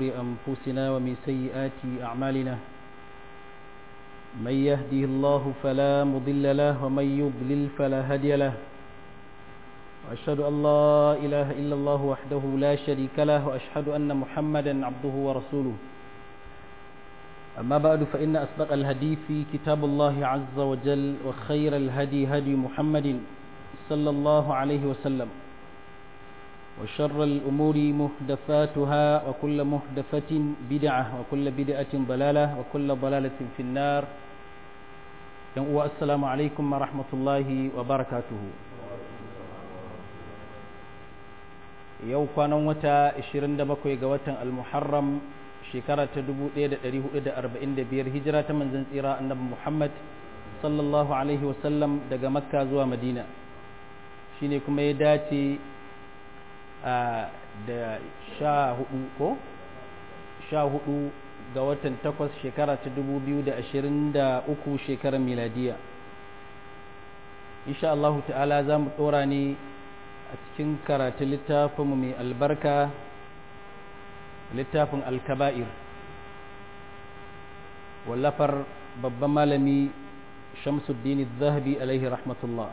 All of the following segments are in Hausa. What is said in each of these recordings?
أنفسنا ومن سيئات أعمالنا من يهده الله فلا مضل له ومن يضلل فلا هادي له وأشهد أن لا إله إلا الله وحده لا شريك له وأشهد أن محمدا عبده ورسوله أما بعد فإن أسبق الهدي في كتاب الله عز وجل وخير الهدي هدي محمد صلى الله عليه وسلم وشر الأمور محدثاتها وكل محدثة بدعة وكل بدعة ضلالة وكل ضلالة في النار السلام عليكم ورحمة الله وبركاته yau kwanan wata 27 ga watan al-muharram shekara ta 1445 hijira ta manzon tsira annabi Muhammad sallallahu alaihi wasallam daga makka zuwa madina shine kuma ya dace da sha hudu ko sha hudu ga watan takwas shekara ta 2023 shekarar miladiya insha Allah ta'ala za mu tsora ne a cikin karatu littafinmu mai albarka littafin alkaba'ir wallafar babban malami shamsuddin zahabi alaihi rahmatullah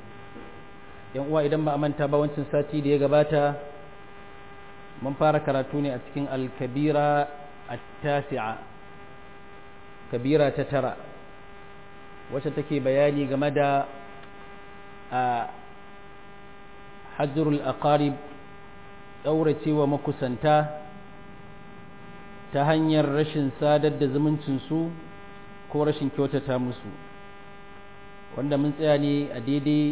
yan uwa idan ba a manta ba wancan sati da ya gabata mun fara karatu ne a cikin alkabira at-tasi'a kabira ta tara wacce take bayani game da a hajjurul aqarib ɗauracewa makusanta ta hanyar rashin sadar da zumuncinsu ko rashin kyautata musu wanda mun tsaya ne a daidai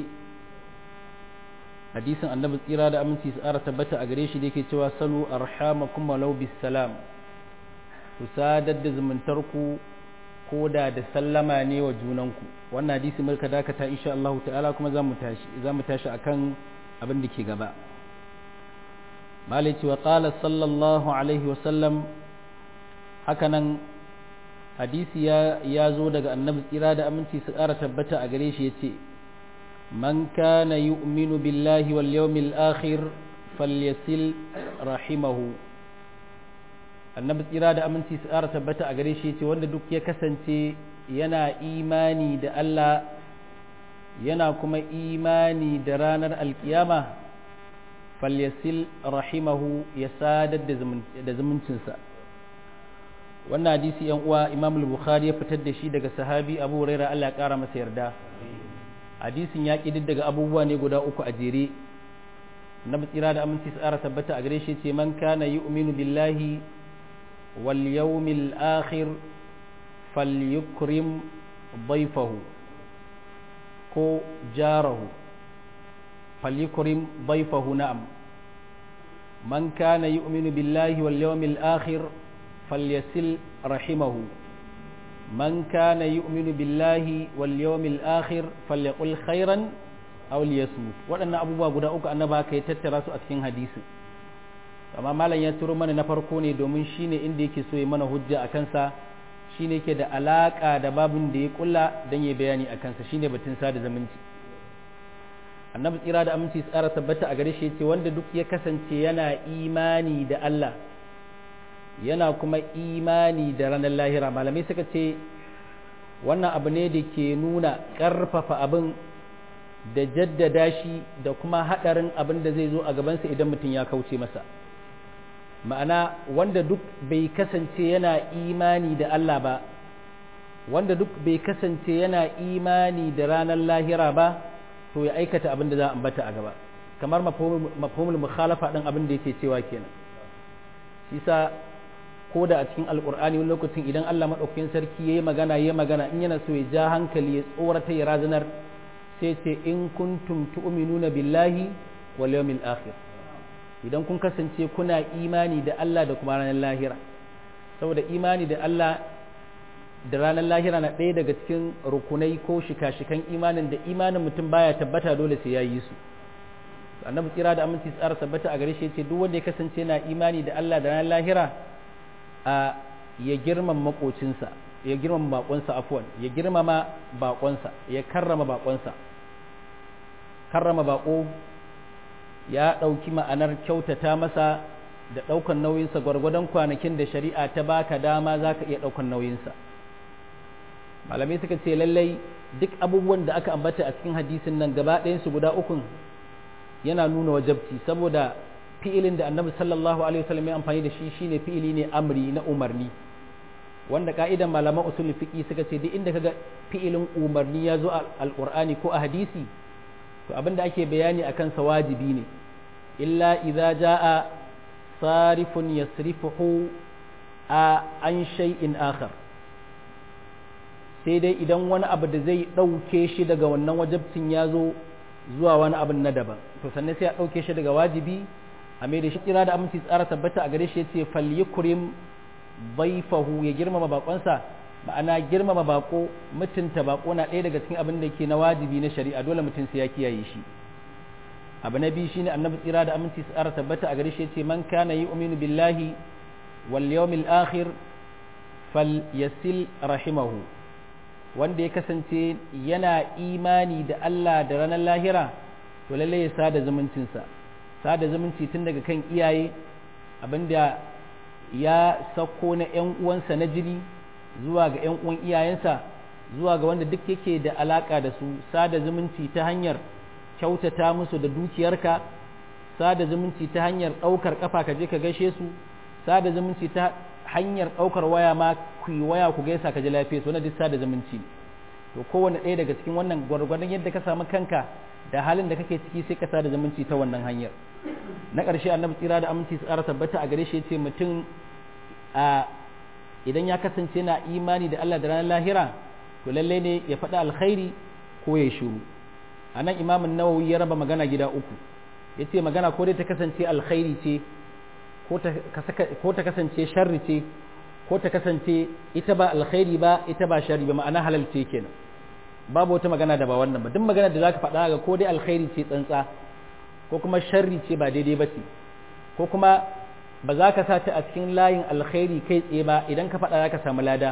hadisin annabi tsira da aminci su ara tabbata a gare shi da yake cewa salu arhamakum walau bisalam ku sadar da zumuntarku ko da da sallama ne wa junanku wannan hadisi mulka dakata insha Allah ta'ala kuma za mu tashi za mu tashi akan abin da ke gaba malici wa qala sallallahu alaihi wa sallam hakanan hadisi ya ya zo daga annabi tsira da aminci su ƙara tabbata a gare shi yace man kana yu'minu billahi wal yawmil akhir falyasil rahimahu annabi tsira da aminci su ƙara tabbata a gare shi yace wanda duk ya kasance yana imani da Allah yana kuma imani da ranar alkiyama falyasil rahimahu ya sadar da zumuncinsa wannan hadisi yan uwa imam al-bukhari ya fitar da shi daga sahabi abu huraira Allah ya kara masa yarda hadisin ya ƙi daga abubuwa ne guda uku a jere na tsira da aminci tsara tabbata a gare shi ce man kana yu'minu billahi wal yawmil akhir falyukrim ضيفه ko jarahu falyukrim ضيفه na'am man kana yu'minu billahi wal yawmil akhir falyasil rahimahu man kana yu'minu billahi wal yawmil akhir falyaqul khairan aw liyasmut waɗannan abubuwa guda uku annaba kai tattara su a cikin hadisi amma malam ya turo mana na farko ne domin shine inda yake so ya mana hujja a kansa shine ke da alaka da babin da ya kulla don ya bayani a kansa shine batun sada zumunci annabi tsira da aminci tsara tabbata a gare shi ce wanda duk ya kasance yana imani da Allah yana kuma imani da ranar lahira malamai suka ce wannan abu ne da ke nuna ƙarfafa abin da jaddada shi da kuma haɗarin abin da zai zo a gabansa idan mutum ya kauce masa ma'ana wanda duk bai kasance yana imani da Allah ba wanda duk bai kasance yana imani da ranar lahira ba to ya aikata abin da za a ambata a gaba kamar mafhumul mukhalafa din abin da yake cewa kenan shi sa ko da a cikin alkur'ani wani lokacin idan Allah madaukakin sarki yayi magana yayi magana in yana so ya ja hankali ya tsorata ya razanar sai ce in kuntum tu'minuna billahi wal yawmil akhir idan kun kasance kuna imani da Allah da kuma ranar lahira saboda imani da Allah da ranar lahira na ɗaya daga cikin rukunai ko shika-shikan imanin da imanin mutum baya tabbata dole sai ya yi su annabi tsira da aminci tsara tabbata a gare shi ce duk wanda ya kasance na imani da Allah da ranar lahira a ya girmama makocinsa ya girmama bakonsa afwan ya girmama bakonsa ya karrama bakonsa karrama bako ya ɗauki ma'anar kyautata masa da ɗaukan nauyinsa gwargwadon kwanakin da shari'a ta baka dama za ka iya ɗaukan nauyinsa malamai suka ce lallai duk abubuwan da aka ambata a cikin hadisin nan gaba ɗayansu guda ukun yana nuna wajabci saboda fi'ilin da annabi sallallahu alaihi wasallam ya amfani da shi shine fi'ili ne amri na umarni wanda ka'idan malaman usul fiqi suka ce duk inda kaga fi'ilin umarni ya zo a alqur'ani ko a hadisi to abinda ake bayani akan sa wajibi ne illa idza jaa sarifun yasrifuhu a an shay'in akhar sai dai idan wani abu da zai ɗauke shi daga wannan wajabcin ya zo zuwa wani abin na daban to sannan sai a ɗauke shi daga wajibi a mai da shi kira da aminci tsara tabbata a gare shi yace falyukrim baifahu ya girmama bakonsa ma'ana girmama bako mutunta bako na ɗaya daga cikin abin da ke na wajibi na shari'a dole mutum sai ya kiyaye shi abu na biyu shine annabi tsira da aminci tsara tabbata a gare shi yace man kana yu'minu billahi wal yawmil akhir falyasil rahimahu wanda ya kasance yana imani da Allah da ranar lahira to lalle ya sada zumuncinsa sada zumunci tun daga kan iyaye abinda ya sauko na ‘yan uwansa na jini zuwa ga ‘yan uwan iyayensa zuwa ga wanda duk yake da alaka da su sada zumunci ta hanyar kyautata musu da dukiyarka sada zumunci ta hanyar ɗaukar kafa ka je ka gaishe su sada zumunci ta hanyar ɗaukar waya ma ku yi waya ku gaisa ka ji lafiya su na duk sada zumunci to kowane ɗaya daga cikin wannan gwargwadon yadda ka samu kanka da halin da kake ciki sai ka sada zumunci ta wannan hanyar na ƙarshe annabi tsira da aminci tsara tabbata a gare shi yace mutum a idan ya kasance na imani da Allah da ranar lahira to lalle ne ya faɗa alkhairi ko ya shiru a nan imamin nawawi ya raba magana gida uku yace magana ko dai ta kasance alkhairi ce ko ta kasance sharri ce ko ta kasance ita ba alkhairi ba ita ba sharri ba ma'ana halal ce kenan babu wata magana da ba wannan ba duk magana da zaka faɗa ga ko dai alkhairi ce tsantsa ko kuma sharri ce ba daidai ba ce ko kuma ba za ka sa ta a cikin layin alkhairi kai tsaye ba idan ka faɗa za ka samu lada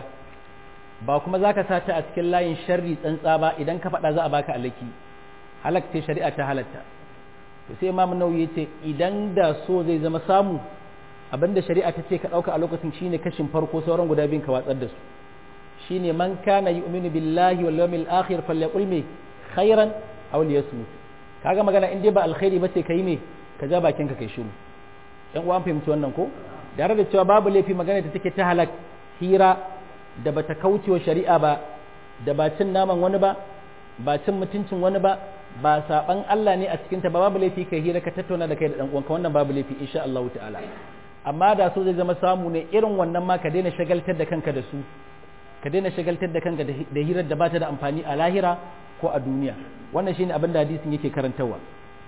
ba kuma za ka sa ta a cikin layin sharri tsantsa ba idan ka faɗa za a baka alaki halakta shari'a ta halatta to sai imam nawawi yace idan da so zai zama samu abinda shari'a ta ce ka ɗauka a lokacin shine kashin farko sauran guda biyun ka watsar da su shine man kana yu'minu billahi wal yawmil akhir falyaqul me khairan aw liyasmut kaga magana in dai ba alkhairi bace kai me ka ja bakin ka kai shiru dan uwan fahimci wannan ko da da cewa babu laifi magana ta take ta halak hira da bata kaucewa shari'a ba da ba cin naman wani ba ba cin mutuncin wani ba ba saban Allah ne a cikin ta ba babu laifi kai hira ka tattauna da kai da dan uwanka wannan babu laifi insha Allah ta'ala amma da so zai zama samu ne irin wannan ma ka daina shagaltar da kanka da su ka daina shagaltar da kanka da hirar da bata da amfani a lahira ko a duniya wannan shine abin da hadisin yake karantawa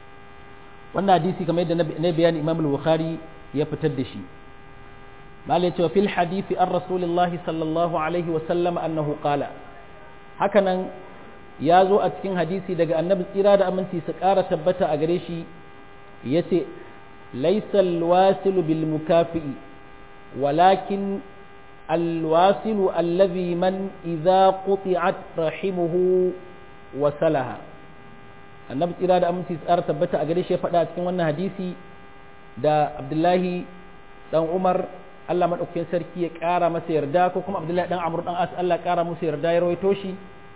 wannan hadisi kamar yadda na bayani Imam al-Bukhari ya fitar da shi malai cewa fil hadisi an rasulullah sallallahu alaihi wa sallam annahu qala hakanan ya zo a cikin hadisi daga annabi tsira da aminci su ƙara tabbata a gare shi yace laysa al-wasilu bil mukafi'i walakin الواصل الذي من إذا قطعت رحمه وصلها annabi tsira da aminci tsara tabbata a gare shi ya faɗa a cikin wannan hadisi da abdullahi dan umar allah maɗaukakin sarki ya ƙara masa yarda ko kuma abdullahi dan amur dan as allah ƙara musu yarda ya rawaito shi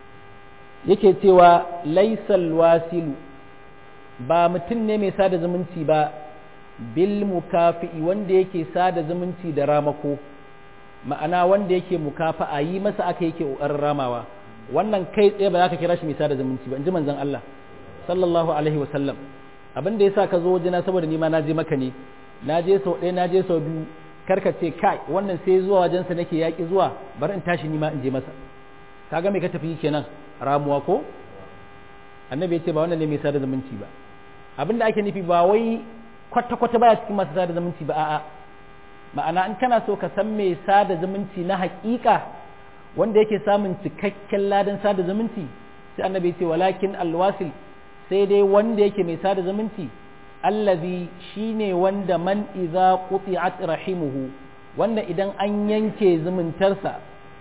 yake cewa laisal wasilu ba mutum ne mai sada zumunci ba bil mukafi'i wanda yake sada zumunci da ramako ma'ana wanda yake mukafa a yi masa aka yake ƙoƙarin ramawa wannan kai tsaye ba za ka kira shi mai sada zumunci ba in ji manzon Allah sallallahu alaihi wa sallam abin da yasa ka zo wajena saboda ni ma na je maka ne na je sau ɗaya na je sau biyu karka ce kai wannan sai zuwa wajensa nake yaƙi zuwa bari in tashi ni ma in je masa kaga me ka tafi kenan ramuwa ko annabi ya ce ba wannan ne mai sada zumunci ba abin da ake nufi ba wai kwata-kwata baya cikin masu sada zumunci ba a'a ma'ana in kana so ka san mai sada zumunci na haƙiƙa wanda yake samun cikakken ladan sada zumunci sai annabi ya ce walakin alwasil sai dai wanda yake mai sada zumunci allazi shine wanda man idza quti'at rahimuhu wanda idan an yanke zumuntarsa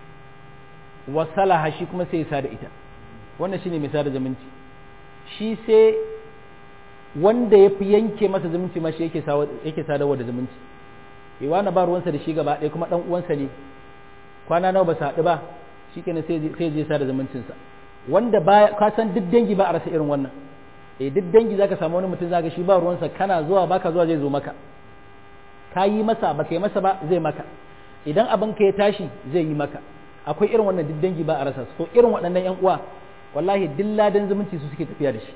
wasalaha shi kuma sai ya sada ita wannan shine mai sada zumunci shi sai wanda ya fi yanke masa zumunci ma shi yake sadarwa da zumunci eh wani ba ruwansa da shi gaba ɗaya kuma ɗan uwansa ne kwana nawa ba su haɗu ba shikenan sai sai je sa da zumuncin sa wanda ba ka san duk dangi ba a rasa irin wannan eh duk dangi zaka samu wani mutum zaka shi ba ruwansa kana zuwa baka zuwa zai zo maka ka yi masa ba ka yi masa ba zai maka idan abin ka ya tashi zai yi maka akwai irin wannan duk dangi ba a rasa su to irin waɗannan yan uwa wallahi duk ladan zumunci su suke tafiya da shi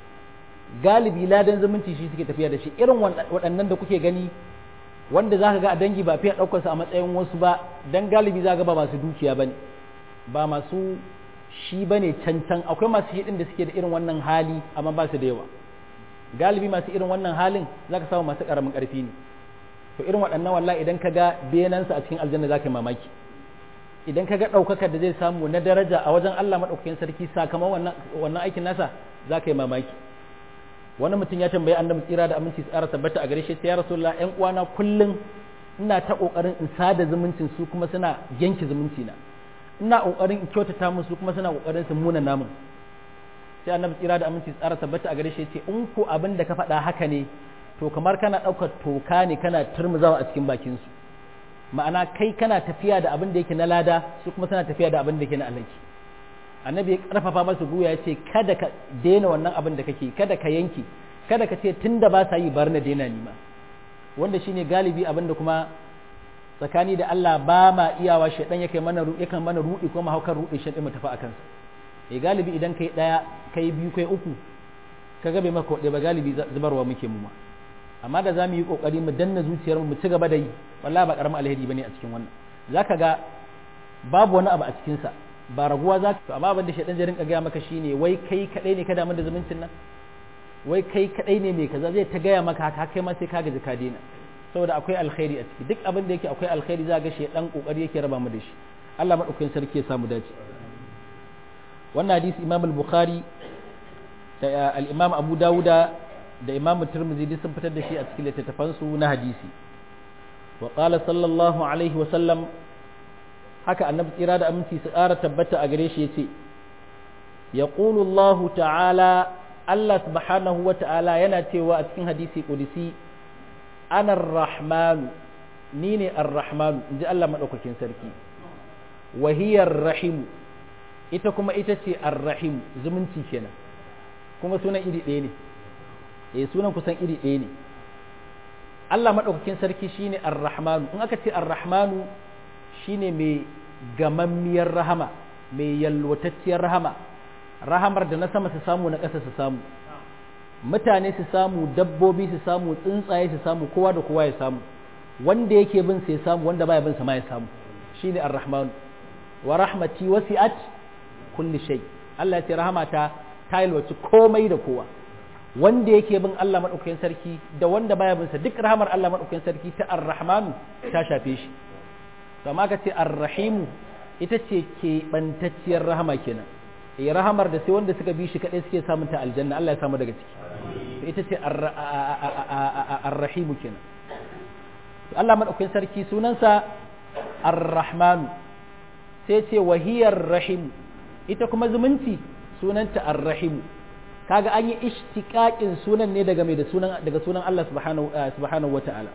galibi ladan zumunci shi suke tafiya da shi irin waɗannan da kuke gani wanda za ka ga a dangi ba fiye ɗaukar su a matsayin wasu ba dan galibi za ga ba masu dukiya ba ne ba masu shi ba ne cancan akwai masu shi da suke da irin wannan hali amma ba su da yawa galibi masu irin wannan halin za ka samu masu ƙaramin ƙarfi ne to irin waɗannan wallahi idan ka ga benansa a cikin aljanna za ka yi mamaki idan ka ga ɗaukakar da zai samu na daraja a wajen Allah maɗaukakin sarki sakamakon wannan aikin nasa za ka yi mamaki wani mutum ya tambayi annabi tsira da aminci tsara tabbata a gare shi ya rasulullah ƴan uwana kullum ina ta kokarin in sada zumuncin su kuma suna yanke zumunci na ina kokarin in kyautata musu kuma suna kokarin su muna namun sai annabi tsira da aminci tsara tabbata a gare shi ce in ko abin da ka faɗa haka ne to kamar kana ɗaukar toka ne kana turmuzawa a cikin bakin su ma'ana kai kana tafiya da abin da yake na lada su kuma suna tafiya da abin da yake na alaki annabi ya karfafa masa guya ya ce kada ka daina wannan abin da kake kada ka yanke kada ka ce tunda ba sa yi bar na daina nima wanda shine galibi abin da kuma tsakani da Allah ba ma iyawa shedan yake mana yakan mana rudi ko mahaukar rudi shedan mu tafi akan sa eh galibi idan kai daya kai biyu kai uku kaga bai maka wadai ba galibi zubarwa muke mu ma amma da zamu yi kokari mu danna zuciyar mu mu ci gaba da yi wallahi ba karamin alheri bane a cikin wannan zaka ga babu wani abu a cikin sa ba raguwa za ka amma abin da shaidan zai rinka gaya maka shine wai kai kadai ne ka damu da zumuncin nan wai kai kadai ne mai kaza zai ta gaya maka haka kai ma sai ka gaji ka daina saboda akwai alkhairi a ciki duk abin da yake akwai alkhairi za ga shaidan kokari yake raba mu da shi Allah madaukakin sarki ya samu dace wannan hadisi Imam al-Bukhari da al-Imam Abu Dawuda da Imam Tirmidhi duk sun fitar da shi a cikin littattafansu na hadisi wa qala sallallahu alaihi wa sallam haka annabi tsira da aminci su ƙara tabbata a gare shi ya ce ya Allah ta'ala Allah subhanahu wa ta'ala yana cewa a cikin hadisi ƙudisi ana rahmanu ni ne ar-rahmanu in ji Allah maɗaukakin sarki wahiyar rahimu ita kuma ita ce ar-rahimu zumunci kenan kuma sunan iri ɗaya ne eh sunan kusan iri ɗaya ne Allah maɗaukakin sarki shine ar-rahmanu in aka ce ar-rahmanu shine mai gamammiyar rahama mai yalwatacciyar rahama rahamar da na sama su samu na ƙasa su samu mutane su samu dabbobi su samu tsuntsaye su samu kowa da kowa ya samu wanda yake bin sai samu wanda baya bin sa ma ya samu shine ar-rahman wa rahmati wasi'at kulli shay Allah ya ce rahamata ta yalwaci komai da kowa wanda yake bin Allah madaukakin sarki da wanda baya bin sa duk rahamar Allah madaukakin sarki ta ar-rahman ta shafe shi to amma ka ce ar-rahimu ita ce keɓantacciyar rahama kenan eh rahamar da sai wanda suka bi shi kadai suke samun ta aljanna Allah ya samu daga ciki ita ce ar-rahimu kenan Allah madaukakin sarki sunansa ar-rahmanu sai ce wahiyar rahim ita kuma zumunci sunanta ar-rahimu kaga an yi ishtiqaqin sunan ne daga mai da sunan daga sunan Allah subhanahu subhanahu wata'ala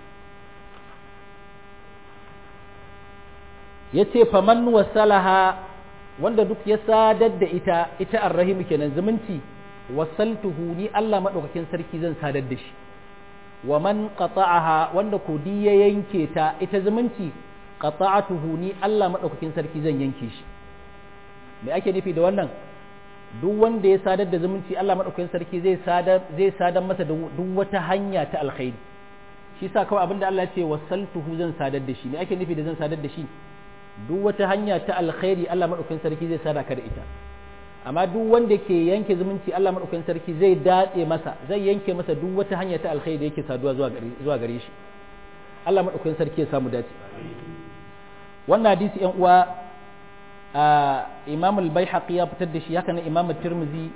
yace faman wasalaha wanda duk ya sadar da ita ita ar-rahimu kenan zumunci wasaltuhu ni Allah madaukakin sarki zan sadar da shi wa man qata'aha wanda kodi ya yanke ta ita zumunci qata'atuhu ni Allah madaukakin sarki zan yanke shi me ake nufi da wannan duk wanda ya sadar da zumunci Allah madaukakin sarki zai sadar zai sadar masa da duk wata hanya ta alkhairi shi sa kawai abinda Allah ya ce wasaltuhu zan sadar da shi me ake nufi da zan sadar da shi duk wata hanya ta alkhairi Allah madaukakin sarki zai sadaka da ita amma duk wanda ke yanke zumunci Allah madaukakin sarki zai datse masa zai yanke masa duk wata hanya ta alkhairi da yake saduwa zuwa gare zuwa gare shi Allah madaukakin sarki ya samu dace wannan hadisi yan uwa Imam al-Baihaqi ya fitar da shi haka nan Imam Tirmidhi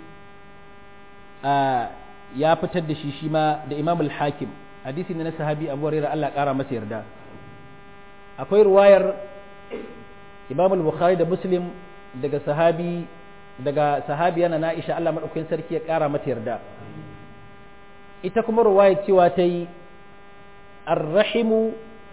ya fitar da shi shi ma da Imam al-Hakim hadisi ne na sahabi Abu Hurairah Allah kara masa yarda akwai ruwayar Imam al-Bukhari da Muslim daga sahabi daga sahabiya na Aisha Allah madaukakin sarki ya kara mata yarda ita kuma ruwaya cewa ta yi arrahimu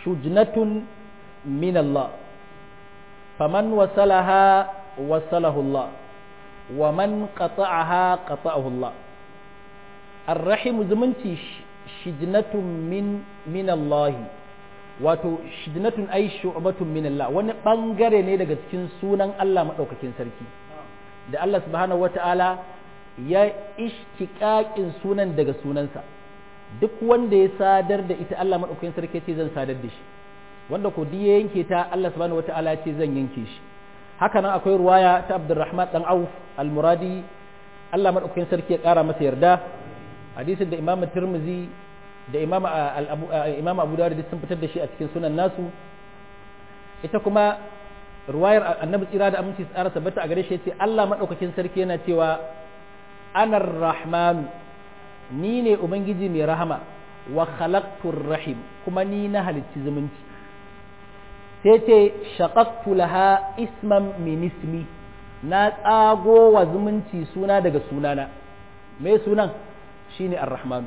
shujnatun min Allah faman wasalaha wasalahu Allah wa man qata'aha qata'ahu Allah arrahim zumunci shijnatun min min Allah wato shijnatun ay shu'batun min Allah wani bangare ne daga cikin sunan Allah madaukakin sarki da Allah subhanahu wata'ala ya ishtiqaqin sunan daga sunansa duk wanda ya sadar da ita Allah madaukakin sarki ce zan sadar da shi wanda ko ya yanke ta Allah subhanahu wata'ala ce zan yanke shi haka nan akwai ruwaya ta Abdurrahman dan Auf al-Muradi Allah madaukakin sarki ya kara masa yarda hadisin da Imam Tirmidhi da Imam Imam Abu Dawud sun fitar da shi a cikin sunan nasu ita kuma ruwayar Annabi tsira da aminci tsara tabbata a gare shi yace Allah madaukakin sarki yana cewa anar rahman ni ne ubangiji mai rahama wa khalaqtur rahim kuma ni na halicci zumunci sai ce shaqaqtu laha isman min ismi na tsago wa zumunci suna daga sunana me sunan shine ar-rahman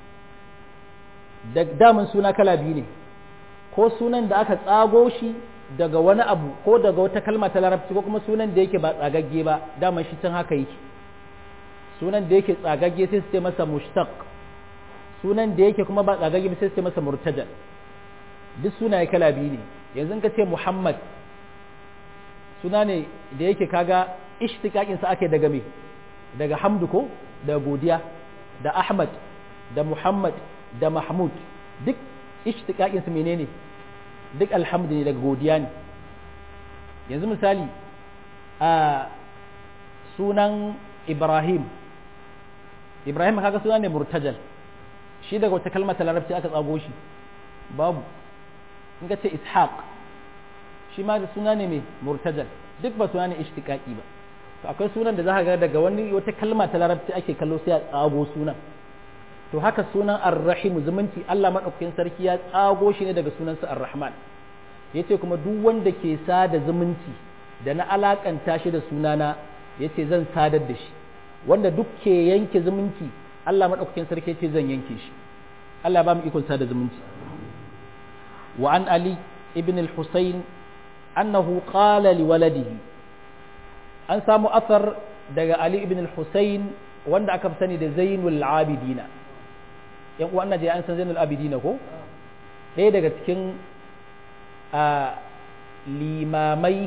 da damun suna kala biyu ne ko sunan da aka tsago shi daga wani abu ko daga wata kalma ta larabci ko kuma sunan da yake ba tsagagge ba daman shi can haka yake sunan da yake tsagagge sai su ce masa mushtaq sunan da yake kuma ba tsagagge ba sai su ce masa murtajal duk sunaye kala biyu ne yanzu ka ce muhammad suna ne da yake kaga ishtiqaqin sa ake daga me daga hamdu ko da godiya da ahmad da muhammad da mahmud duk ishtiqaqin su menene duk alhamdu ne daga godiya ne yanzu misali a sunan ibrahim ibrahim kaga suna ne murtajal shi daga wata kalmar ta larabci aka tsago shi babu in ka ce ishaq shi ma da suna ne mai murtajal duk ba suna ne ishtiqaqi ba to akwai sunan da za ka ga daga wani wata kalma ta larabci ake kallo sai a tsago sunan to haka sunan ar-rahim zumunci Allah madaukakin sarki ya tsago shi ne daga sunansa ar-rahman yace kuma duk wanda ke sada zumunci da na alakanta shi da sunana yace zan sadar da shi wanda duk ke yanke zumunci Allah madaukakin sarki yace zan yanke shi Allah ba mu ikon sada zumunci wa an ali ibn al-husayn annahu qala li waladihi an samu asar daga ali ibn al-husayn wanda aka fi sani da zainul abidina yan uwa ana je an san zainul abidina ko ɗaya daga cikin limamai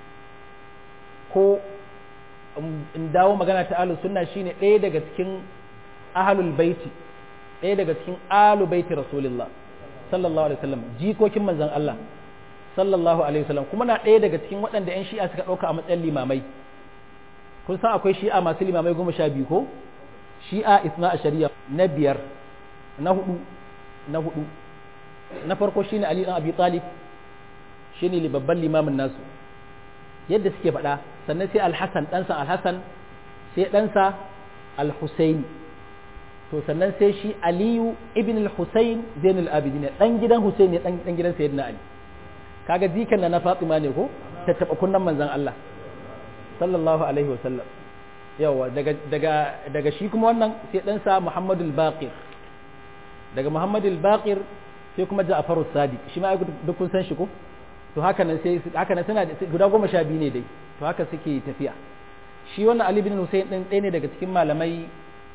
ko in dawo magana ta ahlus sunna shine ɗaya daga cikin ahlul baiti ɗaya daga cikin ahlul baiti rasulullah sallallahu alaihi wasallam jikokin manzon Allah sallallahu alaihi wasallam kuma na ɗaya daga cikin waɗanda 'yan shi'a suka ɗauka a matsayin limamai kun san akwai shi'a masu limamai goma sha biyu ko shi'a isna a shari'a na biyar na hudu na hudu na farko shine ali dan abi talib shine babban limamin nasu yadda suke faɗa sannan sai alhassan ɗansa alhassan sai ɗansa alhusaini to sannan sai shi aliyu ibn al-husayn zainul abidin dan gidan husayn ne dan gidan sayyidina ali kaga jikan na na fatima ne ko ta taba kunnan manzon Allah sallallahu alaihi wa sallam yawa daga daga daga shi kuma wannan sai ɗansa muhammadul baqir daga muhammadul baqir sai kuma ja'farus sadiq shi ma duk kun san shi ko to haka nan sai haka nan suna guda goma sha biyu ne dai to haka suke tafiya shi wannan Ali bin Hussein din ɗaya ne daga cikin malamai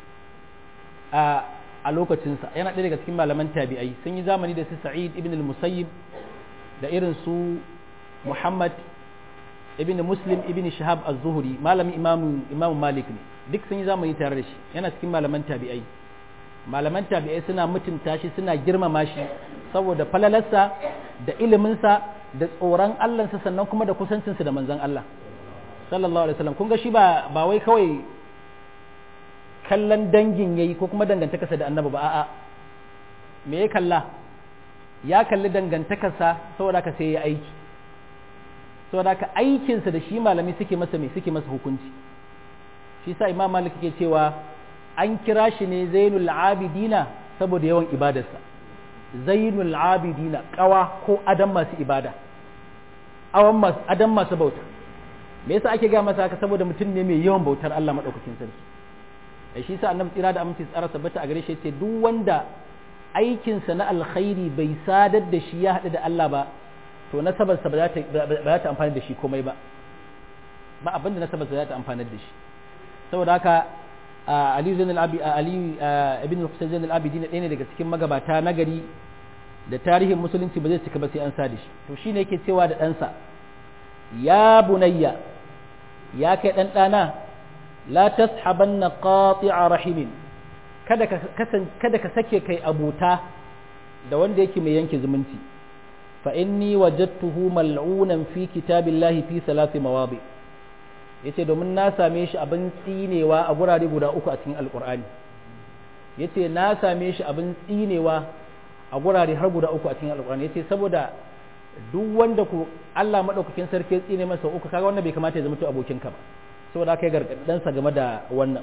a a lokacinsa yana ɗaya daga cikin malaman tabi'ai sun yi zamani da su Sa'id ibn al-Musayyib da irin su Muhammad ibn Muslim ibn Shihab az-Zuhri malamin Imam Imam Malik ne duk sun yi zamani tare da shi yana cikin malaman tabi'ai malaman tabi'ai suna mutunta shi suna girmama shi saboda falalarsa da iliminsa da tsoron Allahnsa sannan kuma da kusancinsa da manzon Allah sallallahu alaihi wasallam kun ga shi ba ba wai kawai kallon dangin yayi ko kuma dangantakarsa da annabi ba a'a me ya kalla ya kalli dangantakarsa saboda ka sai ya aiki saboda ka aikinsa da shi malami suke masa me suke masa hukunci shi sa imam malik ke cewa an kira shi ne zainul abidina saboda yawan ibadarsa zainul abidina kawa ko adam masu ibada awan masu adam masu bauta me yasa ake ga masa haka saboda mutum ne mai yawan bautar Allah madaukakin sarki da shi sa annabi tsira da aminci tsara sabbata a gare shi yace duk wanda aikinsa na alkhairi bai sadar da shi ya haɗu da Allah ba to nasabarsa ba za ta amfani da shi komai ba ba abin da nasabarsa za ta amfani da shi saboda haka Ali Zain al-Abi Ali ibn Husayn Zain al-Abidin ɗaya ne daga cikin magabata nagari da tarihin musulunci ba zai cika ba sai an sa da shi to shine yake cewa da ɗansa ya bunayya ya kai ɗan ɗana la tashabanna qati'a rahimin kada ka kada ka sake kai abuta da wanda yake mai yanke zumunci fa inni wajadtuhu mal'unan fi kitabillahi fi salasi mawadi yace domin na same shi abin tsinewa a gurare guda uku a cikin alqur'ani yace na same shi abin tsinewa a gurare har guda uku a cikin alqur'ani yace saboda duk wanda ku Allah madaukakin sarki ya tsine masa uku kaga wannan bai kamata ya zama to abokinka ba saboda kai gargadan sa game da wannan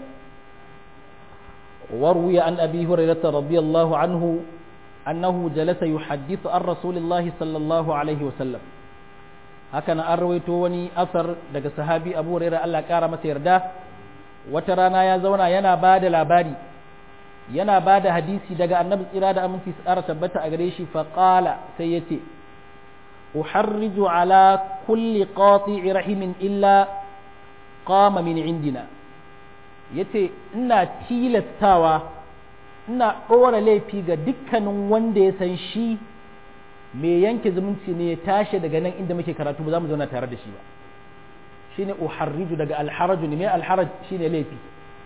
وروي عن أبي هريرة رضي الله عنه أنه جلس يحدث عن رسول الله صلى الله عليه وسلم هكذا أرويت وني أثر daga sahabi Abu Hurairah Allah kara masa yarda wata rana ya zauna yana bada labari yana bada hadisi daga Annabi tsira da aminci tsara tabbata a gare shi fa qala sai yace uharriju ala kulli qati'i rahimin illa qama min indina ya ce ina tilastawa ina ɗora laifi ga dukkanin wanda ya san shi mai yanke zumunci ne ya tashi daga nan inda muke karatu ba za mu zauna tare da shi ba shi ne uharriju daga alharaju ne mai alharaj shi ne laifi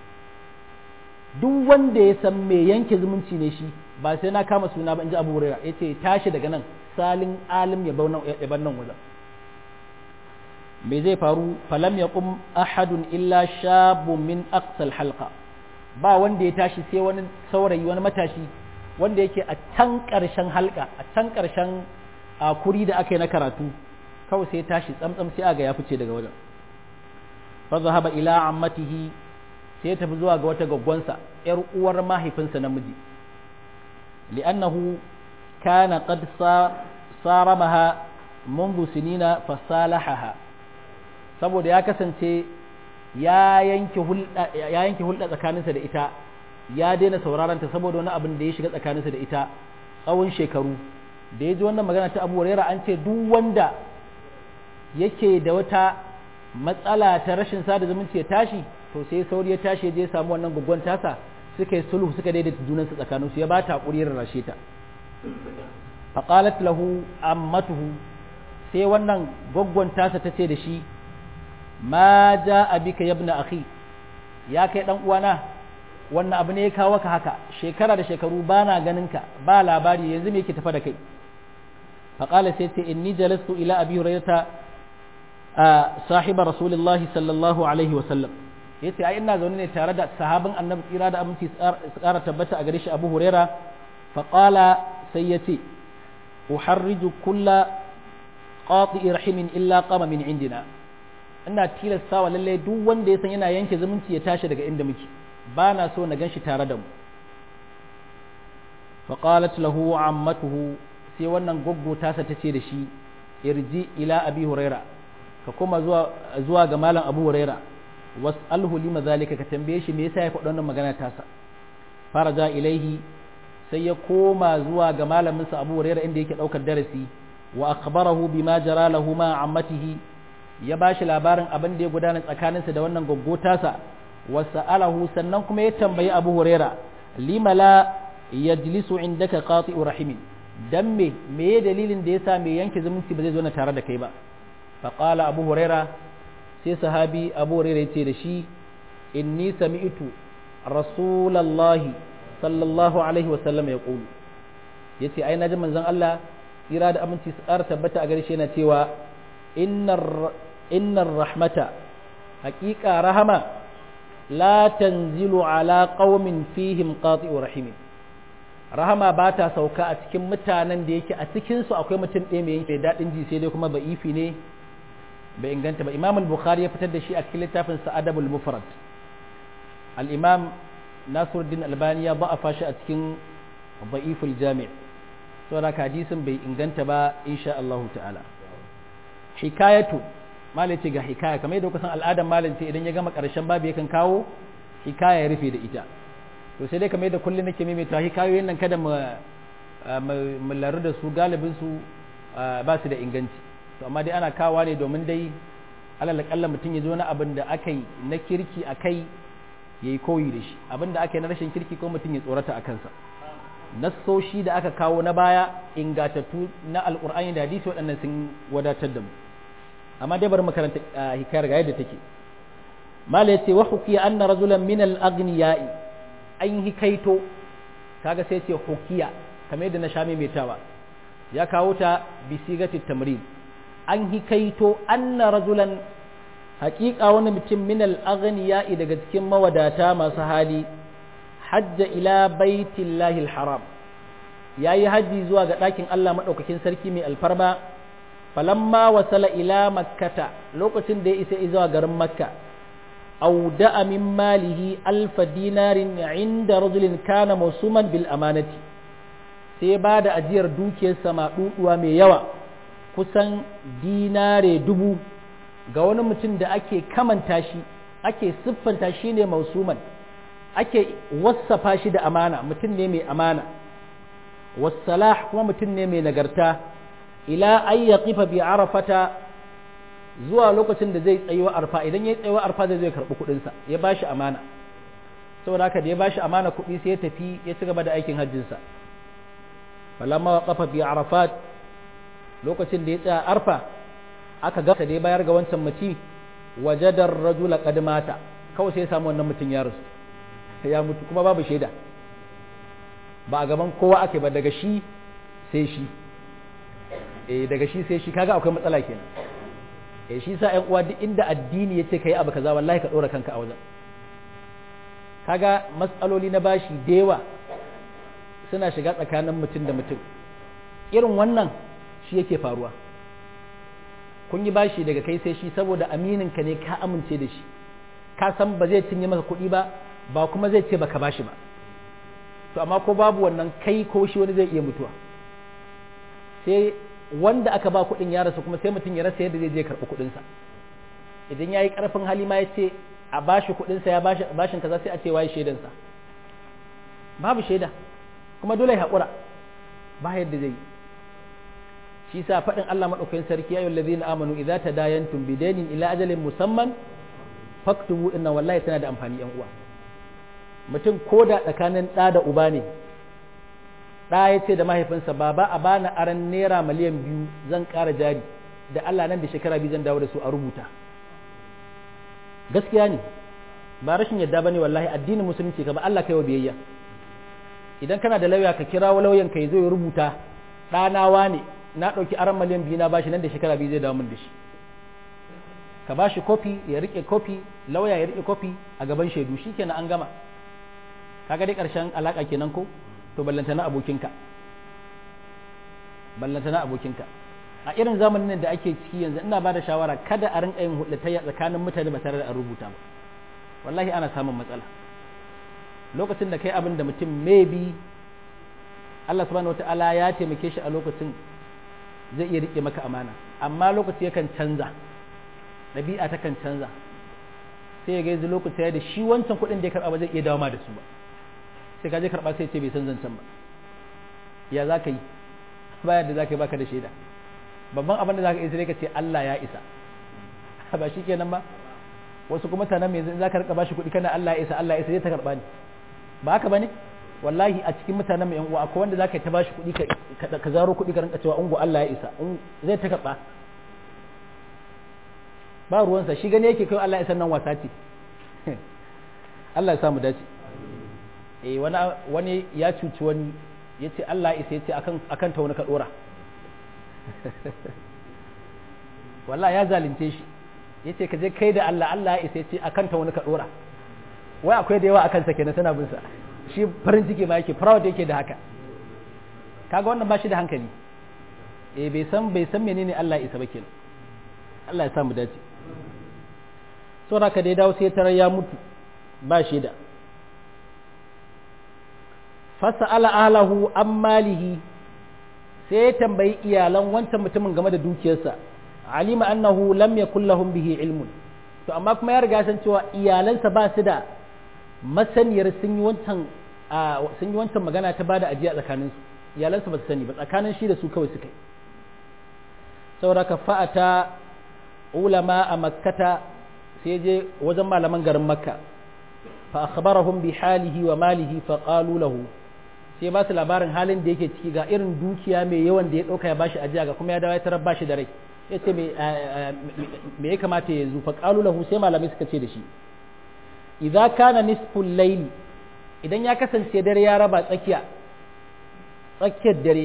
duk wanda ya san mai yanke zumunci ne shi ba sai na kama suna ba in ji abu hurera ya ce tashi daga nan salin alim ya bar nan wajen me zai faru falam ya kum ahadun illa shabun min aqsal halqa ba wanda ya tashi sai wani saurayi wani matashi wanda yake a can ƙarshen halka a can ƙarshen kuri da aka yi na karatu kawai sai ya tashi tsamtsam sai aga ya fice daga wajen fa zahaba ila ammatihi sai ya tafi zuwa ga wata gaggwansa yar uwar mahaifinsa namiji li'annahu kana qad saramaha منذ سنين فصالحها saboda ya kasance ya yanke hulɗa tsakaninsa da ita ya daina sauraronta saboda wani abin da ya shiga tsakaninsa da ita tsawon shekaru da ya ji wannan magana ta abu rera an ce duk wanda yake da wata matsala ta rashin sada zumunci ya tashi to sai sauri ya tashi ya je samu wannan guggon tasa suka yi sulhu suka daidaita junansu tsakaninsu ya ba ta haƙuri rarrashe ta faqalat lahu ammatuhu sai wannan goggon tasa ta ce da shi ma ja abika yabna akhi ya kai dan uwana wannan abu ne ya kawo ka haka shekara da shekaru bana ganin ka ba labari yanzu me yake tafa da kai faqala sai ce inni jalastu ila abi hurairata sahiba rasulullahi sallallahu alaihi wa sallam yace ai ina zaune ne tare da sahabin annabi tsira da aminci su kara tabbata a gare shi abu huraira faqala sai yace uharriju kulla qati rahimin illa qama min indina ina tilasta wa lalle duk wanda ya san yana yanke zumunci ya tashi daga inda muke ba na so na ganshi tare da mu fa qalat lahu ammatuhu sai wannan goggo tasa tace da shi irji ila abi huraira ka kuma zuwa zuwa ga malam abu huraira was'alhu lima zalika ka tambaye shi me yasa ya faɗa wannan magana tasa faraja ilaihi sai ya koma zuwa ga malaminsa abu huraira inda yake ɗaukar darasi wa akhbarahu bima jara lahu ma ammatihi ya bashi labarin abin da ya gudana tsakaninsa da wannan gaggotasa wa sa'alahu sannan kuma ya tambayi abu huraira lima la yajlisu indaka qati'u rahimin dan me me dalilin da yasa me yanke zumunci ba zai zo na tare da kai ba fa qala abu huraira sai sahabi abu huraira yace da shi inni sami'tu rasulallahi sallallahu alaihi wasallam ya ƙulu ya ce ai naji manzon Allah tsira da aminci su ƙara tabbata a gare shi yana cewa innar rahmata haƙiƙa rahama la tanzilu ala qaumin fihim qati'u rahimin rahama ba ta sauka a cikin mutanen da yake a cikin su akwai mutum ɗaya mai yanke daɗin ji sai dai kuma ba'ifi ne bai inganta ba imam al-bukhari ya fitar da shi a cikin littafin sa adabul mufrad al-imam Nasiruddin Albani ya ba'afa shi a cikin Ba'iful Jami' saboda hadisin bai inganta ba insha Allah ta'ala hikayatu malai ce ga hikaya kamar yadda kusan al'adar malin ce idan ya gama karshen babu yakan kawo hikaya ya rufe da ita to sai dai kamar yadda kullum nake maimaita hikayoyin nan kada mu mu laru da su galibin su ba su da inganci to amma dai ana kawa ne domin dai alal kalla mutum ya zo na abin da aka yi na kirki a kai ya yi koyi da shi abin da aka yi na rashin kirki ko mutum ya tsorata a kansa nassoshi da aka kawo na baya ingatattu na alkur'ani da hadisi waɗannan sun wadatar da mu amma dai bari makaranta hikayar ga yadda take mala yace wa hukiya anna rajulan min al aghniyai an hikaito kaga sai yace hukiya kamar yadda na sha maimaitawa ya kawo ta bi sigati tamrid an hikaito anna rajulan haƙiƙa wani mutum min al aghniyai daga cikin mawadata masu hali hajja ila baitillahi haram ya yi hajji zuwa ga ɗakin Allah maɗaukakin sarki mai alfarma falamma wasala ila makkata lokacin da ya isa zuwa garin makka auda min malihi alfa dinarin inda rajulin kana musuman bil amanati sai ba da ajiyar dukiyarsa maɗuɗuwa mai yawa kusan dinare dubu ga wani mutum da ake kamanta shi ake siffanta shi ne mausuman ake wassafa shi da amana mutum ne mai amana wassalah kuma mutum ne mai nagarta ila ay yaqifa bi arafata zuwa lokacin da zai tsayuwa arfa idan ya tsayuwa arfa zai zai karbi kudin sa ya bashi amana saboda haka da ya bashi amana kudi sai ya tafi ya ci gaba da aikin hajjin sa falamma waqafa bi arafat lokacin da ya tsaya arfa aka ga da ya bayar ga wancan mace wajadar rajula qad mata kawai sai ya samu wannan mutum ya rasu ya mutu kuma babu shaida ba a gaban kowa ake ba daga shi sai shi eh daga shi sai shi kaga akwai matsala kenan eh shi sa ƴan uwa duk inda addini yace kai abu kaza wallahi ka dora kanka a wajen kaga matsaloli na bashi da yawa suna shiga tsakanin mutum da mutum irin wannan shi yake faruwa kun yi bashi daga kai sai shi saboda aminin ka ne ka amince da shi ka san ba zai cinye maka kuɗi ba ba kuma zai ce baka bashi ba to amma ko babu wannan kai ko shi wani zai iya mutuwa sai wanda aka ba kuɗin ya rasu kuma sai mutum ya rasa yadda zai je karɓi kuɗinsa idan ya yi ƙarfin hali ma ya ce a bashi kuɗinsa ya bashin kaza sai a ce waye shaidansa babu shaida kuma dole ya haƙura ba yadda zai yi shi sa faɗin Allah maɗaukakin sarki ya yi lazina amanu idza tadayantum bidainin ila ajalin musamman faktubu inna wallahi tana da amfani yan uwa mutum ko da tsakanin ɗa da uba ne ɗa ya ce da mahaifinsa baba a bani aran naira miliyan biyu zan ƙara jari da Allah nan da shekara biyu zan dawo da su a rubuta gaskiya ne ba rashin yadda ba ne wallahi addinin musulunci ka ba Allah kai wa biyayya idan kana da lauya ka kira lauyan ka ya zo ya rubuta ɗanawa ne na ɗauki aran miliyan biyu na bashi nan da shekara biyu zai dawo min da shi ka bashi kofi ya rike kofi lauya ya rike kofi a gaban shaidu shikenan an gama kaga dai ƙarshen alaƙa kenan ko to ballanta na abokinka ballanta na abokinka a irin zamanin da ake ciki yanzu ina ba da shawara kada a rinka yin hulɗatayya tsakanin mutane ba tare da an rubuta ba wallahi ana samun matsala lokacin da kai abin da mutum maybe Allah subhanahu wataala ya taimake shi a lokacin zai iya rike maka amana amma lokaci yakan canza ɗabi'a takan canza sai ya gaizu lokaci ya da shi wancan kuɗin da ya karɓa ba zai iya dawo ma da su ba sai ka je karɓa sai ce bai san zancen ba ya za ka yi bayan da za ka yi baka da shaida babban abin da za ka yi sai ka ce Allah ya isa ba shi kenan ba wasu kuma mutanen mai za ka rika bashi kuɗi kana Allah ya isa Allah ya isa zai ta karɓa ne ba haka ba ne wallahi a cikin mutanen mai uwa akwai wanda za ka yi ta bashi kuɗi ka zaro kuɗi ka rinka cewa ungu Allah ya isa zai ta karɓa ba ruwansa shi gane yake kai Allah ya san nan wasa ce Allah ya samu dace eh wani wani ya cuci wani ya ce Allah isa ya ce akan ta wani ka dora wallahi ya zalunce shi ya ce ka je kai da Allah Allah ya isa ya ce akan ta wani ka dora wai akwai da yawa akan sa kenan tana bin sa shi farin ciki ma yake proud yake da haka kaga wannan ba shi da hankali eh bai san bai san menene Allah ya isa ba kenan Allah ya samu dace saboda ka dai dawo sai tarar ya mutu ba shi da fasa'ala ahlahu an malihi sai ya tambayi iyalan wancan mutumin game da dukiyarsa alima annahu lam yakul lahum bihi ilmun to amma kuma ya riga san cewa iyalansa ba su da masaniyar sun yi wancan sun yi wancan magana ta bada ajiya tsakanin su iyalansu ba su sani ba tsakanin shi da su kawai suka yi saboda ka fa'ata ulama a makkata sai je wajen malaman garin makka fa akhbarahum bi halihi wa malihi fa qalu lahu sai ba su labarin halin da yake ciki ga irin dukiya mai yawan da ya dauka ya bashi ajiya ga kuma ya dawo ya tarar bashi da rai yace me me ya kamata ya yanzu fa qalu lahu sai malamai suka ce da shi idza kana nisful layl idan ya kasance dare ya raba tsakiya tsakiyar dare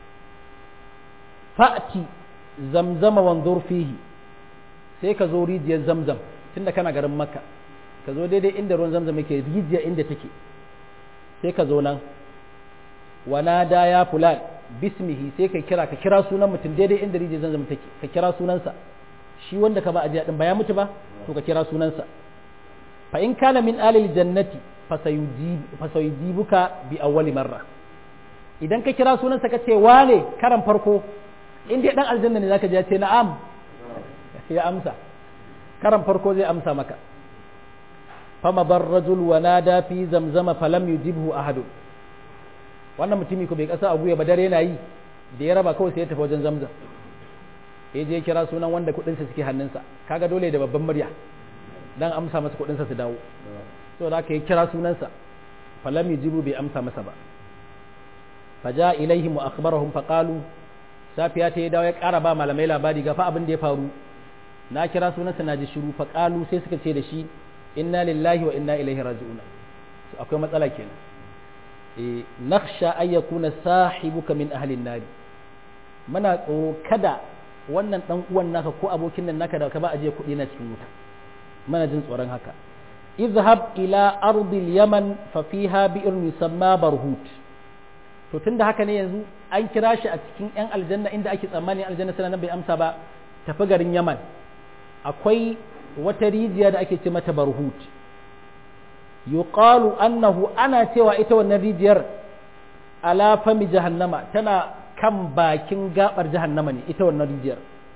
fa'ti zamzama wanzur fihi sai ka zo rijiyar zamzam tunda kana garin makka ka zo daidai inda ruwan zamzam yake rijiya inda take sai ka zo nan wana da ya fulan bismihi sai ka kira ka kira sunan mutum daidai inda rijiyar zamzam take ka kira sunansa shi wanda ka ba ajiya din ba ya mutu ba to ka kira sunansa fa in kana min alil jannati fasayujibuka bi awwali marra idan ka kira sunansa ka ce wane karan farko in dai dan aljanna ne zaka je ya ce na'am ya amsa karan farko zai amsa maka fama bar rajul wa nada fi zamzama falam yujibhu ahad wannan mutumi ko bai kasa a guya ba dare yana yi da ya raba kawai sai ya tafi wajen zamzam ya je kira sunan wanda kudin sa suke hannunsa kaga dole da babban murya dan amsa masa kudin sa su dawo to da aka yi kira sunansa falam yujibu bai amsa masa ba faja ilaihim wa akhbarahum faqalu safiya ta ya dawo ya kara ba malamai labari ga fa abin da ya faru na kira sunansa na ji shiru faqalu sai suka ce da shi inna lillahi wa inna ilaihi raji'un akwai matsala kenan eh nakhsha ay yakuna sahibuka min ahli an muna tsoro kada wannan dan uwan naka ko abokin nan naka da ka ba aje kuɗi na cikin wuta muna jin tsoron haka izhab ila ardil yaman fa fiha bi'run yusamma barhut to tunda haka ne yanzu an kira shi a cikin yan aljanna inda ake tsammanin aljanna sanan bai amsa ba tafi garin yaman akwai wata rijiya da ake ce mata barhut yuqalu annahu ana cewa ita wannan rijiyar ala fami jahannama tana kan bakin gabar jahannama ne ita wannan rijiyar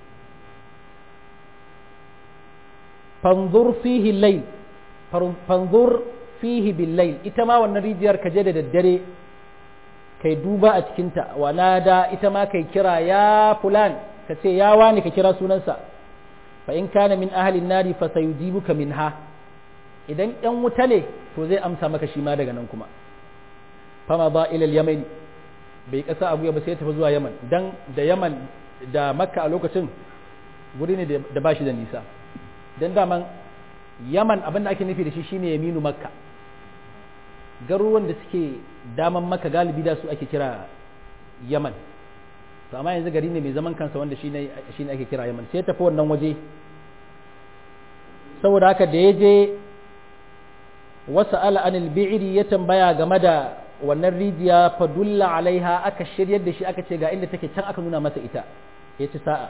fanzur fihi layl fanzur fihi bil layl ita ma wannan rijiyar ka je da daddare kai duba a cikinta wa nada ita ma kai kira ya fulan ka ce ya wani ka kira sunansa fa in kana min ahalin nari fa sayujibuka minha idan yan wuta ne to zai amsa maka shi ma daga nan kuma fama ba ilal yaman bai kasa abu ba sai ya tafi zuwa yaman dan da yaman da makka a lokacin guri ne da bashi da nisa dan daman yaman abin da ake nufi da shi shine yaminu makka garuruwan da suke daman makka galibi da su ake kira yaman to amma yanzu gari ne mai zaman kansa wanda shi ne ake kira yaman sai tafi wannan waje saboda haka da ya je wasu al'anil bi'iri ya tambaya game da wannan rijiya fadulla alaiha aka shiryar da shi aka ce ga inda take can aka nuna masa ita ya ci sa'a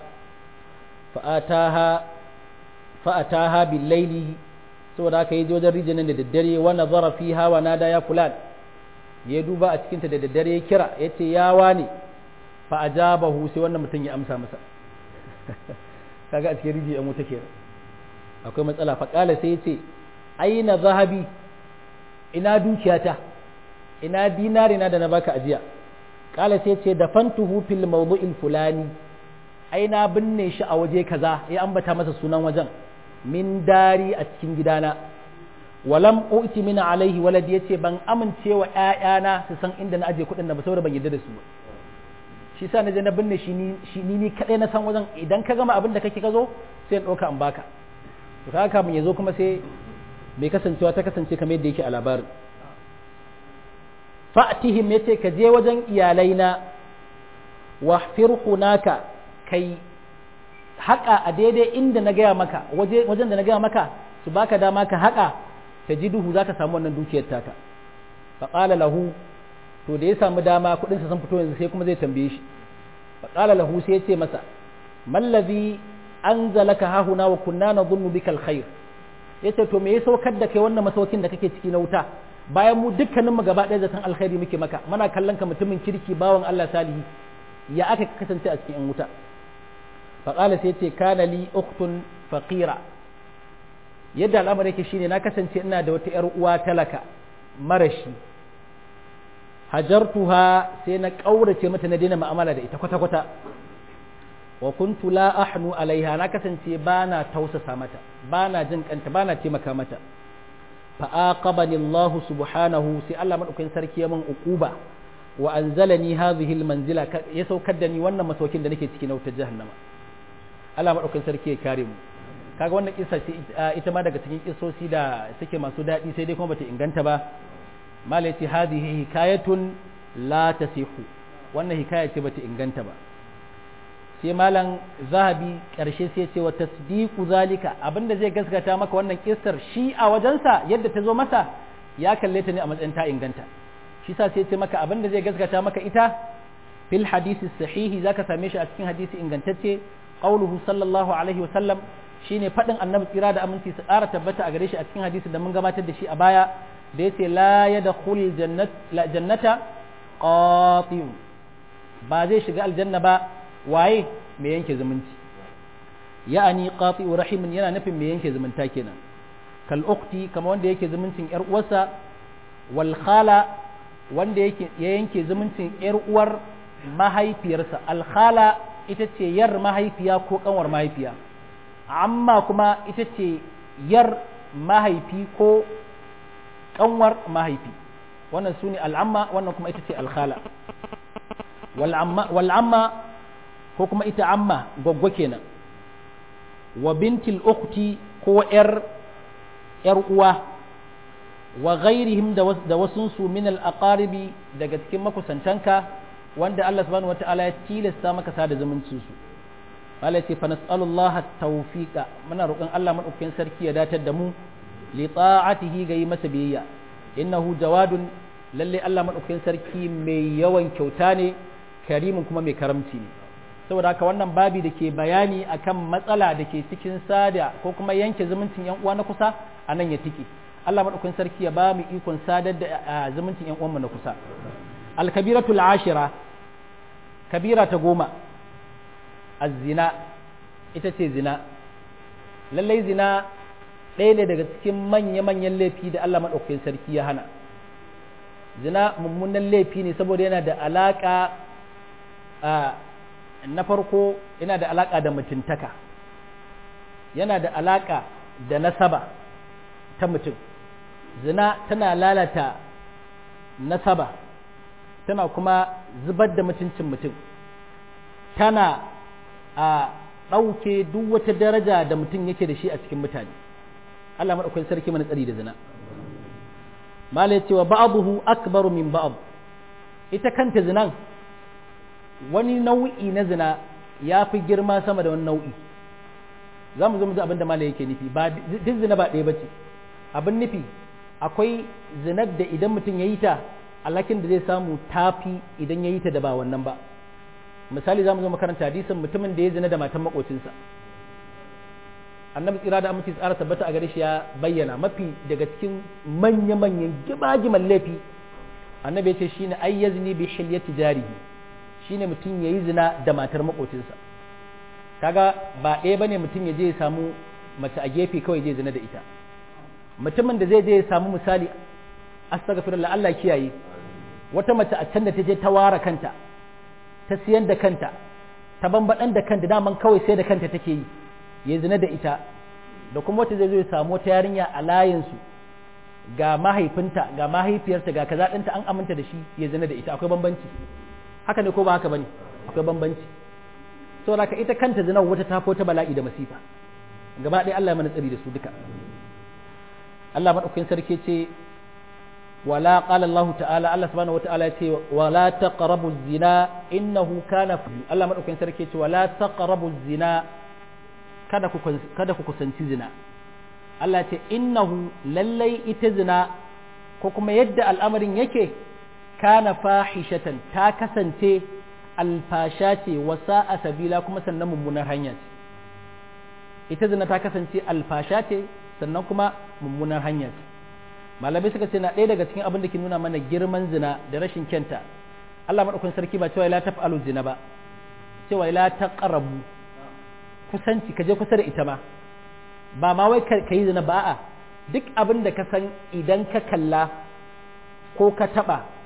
fa'ataha billaili saboda haka yi wajen rijiyar nan da daddare wa nazara fiha wa nada ya fulan ya duba a cikinta da daddare ya kira ya ce ya wane fa ajabahu sai wannan mutum ya amsa masa kaga a cikin rijiyar mu take akwai matsala fa kala sai ya ce aina zahabi ina dukiyata ina dinari na da na baka ajiya kala sai ce da fantuhu fil mawdu'il fulani aina binne shi a waje kaza ya ambata masa sunan wajen min dari a cikin gidana walam uti min alaihi walad yace ban amince wa ƴaƴana su san inda na aje kuɗin da ba saboda ban yarda da su ba shi sa na je na binne shi ni ni kadai na san wajen idan ka gama abin da kake ka zo sai in ɗauka in baka to kaga kamun ya zo kuma sai mai kasancewa ta kasance kamar yadda yake a labarin fa'tihim yace ka je wajen iyalaina wahfir hunaka kai haƙa a daidai inda na gaya maka wajen da na gaya maka su baka dama ka haƙa ta ji duhu za ka samu wannan dukiyar taka faƙala lahu to da ya samu dama kuɗinsa sun fito yanzu sai kuma zai tambaye shi faƙala lahu sai ya ce masa mallazi an zalaka hahuna wa kunna na zunnu bika alkhair ya ce to me ya saukar da kai wannan masaukin da kake ciki na wuta bayan mu dukkaninmu gaba ɗaya zaton alkhairi muke maka muna kallon ka mutumin kirki bawan Allah salihi ya aka kasance a cikin yan wuta faƙala sai ce kana li uktun faqira yadda al'amari yake shine na kasance ina da wata yar uwa talaka marashi hajartuha sai na kaurace mata na daina mu'amala da ita kwata kwata wa kuntu la ahnu alaiha na kasance bana tausasa mata bana jin kanta bana taimaka mata fa aqabani Allah subhanahu sai Allah madaukakin sarki ya min uquba wa anzalani hadhihi almanzila ya saukar da ni wannan masaukin da nake cikin wutar jahannama Allah madaukakin sarki ya kare mu kaga wannan kissa ce ita ma daga cikin kissosi da suke masu daɗi sai dai kuma bata inganta ba mala yace hadhihi hikayatun la tasihu wannan hikaya ce bata inganta ba sai malam zahabi karshe sai ce wa tasdiqu zalika abinda zai gaskata maka wannan kissar shi a wajensa yadda ta zo masa ya kalle ta ne a matsayin ta inganta shi sa sai ce maka abinda zai gaskata maka ita fil hadisi sahihi zaka same shi a cikin hadisi ingantacce qauluhu sallallahu alaihi wa sallam shine faɗin annabi tsira da aminci su ƙara tabbata a gare shi a cikin hadisi da mun gabatar da shi a baya da yace la yadkhul jannata qati'un ba zai shiga aljanna ba waye mai yanke zumunci ya'ani qati'u rahimin yana nufin mai yanke zumunta kenan kal ukhti kama wanda yake zumuncin yar uwarsa wal khala wanda yake ya yanke zumuncin yar uwar mahaifiyarsa al khala ita ce yar mahaifiya ko kanwar mahaifiya amma kuma ita ce yar mahaifi ko kanwar mahaifi wannan su ne al'amma wannan kuma ita ce alkhala wal'amma ko kuma ita amma gwaggwa kenan wa bintil ukhti ko yar yar uwa wa ghairihim da wasunsu min al-aqaribi daga cikin makusantanka wanda Allah subhanahu wata'ala ya tilasta maka sada zumuncin su Allah ce fa nas'alullaha tawfiqa muna roƙon Allah madaukakin sarki ya datar da mu li ta'atihi ga yi masa biyayya innahu jawadun lalle Allah madaukakin sarki mai yawan kyauta ne karimin kuma mai karamci ne saboda haka wannan babi da ke bayani akan matsala da ke cikin sada ko kuma yanke zumuncin yan uwa na kusa a nan ya tike Allah madaukakin sarki ya ba mu ikon sadar da zumuncin yan uwanmu na kusa al-kabiratul ashira kabira ta goma azzina ita ce zina lallai zina ɗaya ne daga cikin manya-manyan laifi da Allah maɗaukakin sarki ya hana zina mummunan laifi ne saboda yana da alaƙa na farko yana da alaƙa da mutuntaka yana da alaƙa da nasaba ta mutum zina tana lalata nasaba tana kuma zubar da mutuncin mutum tana a ɗauke duk wata daraja da mutum yake da shi a cikin mutane Allah maɗaukakin sarki mana tsari da zina malai cewa ba'abuhu akbaru min ba'ab ita kanta zinan wani nau'i na zina ya fi girma sama da wani nau'i za mu zo mu ji abin da malai yake nufi ba duk zina ba ɗaya ba ce abin nufi akwai zinar da idan mutum ya yi ta alakin da zai samu tafi idan ya yi ta da ba wannan ba misali za mu zo makaranta hadisin mutumin da ya zina da matan makocinsa annabi tsira da aminci tsara tabbata a gare shi ya bayyana mafi daga cikin manya-manyan gibagiman laifi annabi ya ce shine ay yazni bi hilyati jarihi shine mutum yayi zina da matar makocinsa kaga ba ɗaya bane mutum ya je ya samu mace a gefe kawai je zina da ita mutumin da zai je ya samu misali astaghfirullah Allah kiyaye wata mace a can da ta je ta ware kanta ta siyan da kanta ta bambaɗan da kanta daman kawai sai da kanta take yi ya zina da ita da kuma wata zai zo ya samu wata yarinya a layinsu ga mahaifinta ga mahaifiyarta ga kaza ɗinta an aminta da shi ya zina da ita akwai bambanci haka ne ko ba haka bane akwai bambanci saboda ka ita kanta zina wata ta ta bala'i da masifa gaba ɗaya Allah ya mana tsari da su duka Allah madaukakin sarki ce ولا قال الله تعالى الله سبحانه وتعالى يتي ولا تقربوا الزنا إنه كان الله مدوكين سركي ولا تقربوا الزنا kada ku kada ku kusanci zina Allah ce innahu lallai ita zina ko kuma yadda al'amarin yake kana fahishatan ta kasance alfasha ce wasa a sabila kuma sannan mummunar hanya ce ita zina ta kasance alfasha ce sannan kuma mummunar hanya ce malamai suka ce na ɗaya daga cikin abin da ke nuna mana girman zina da rashin kyanta Allah maɗaukun sarki ba cewa la taf'alu zina ba cewa la taqrabu kusanci ka je kusa da ita ma ba ma wai ka yi zina ba a duk abin da ka san idan ka kalla ko ka taɓa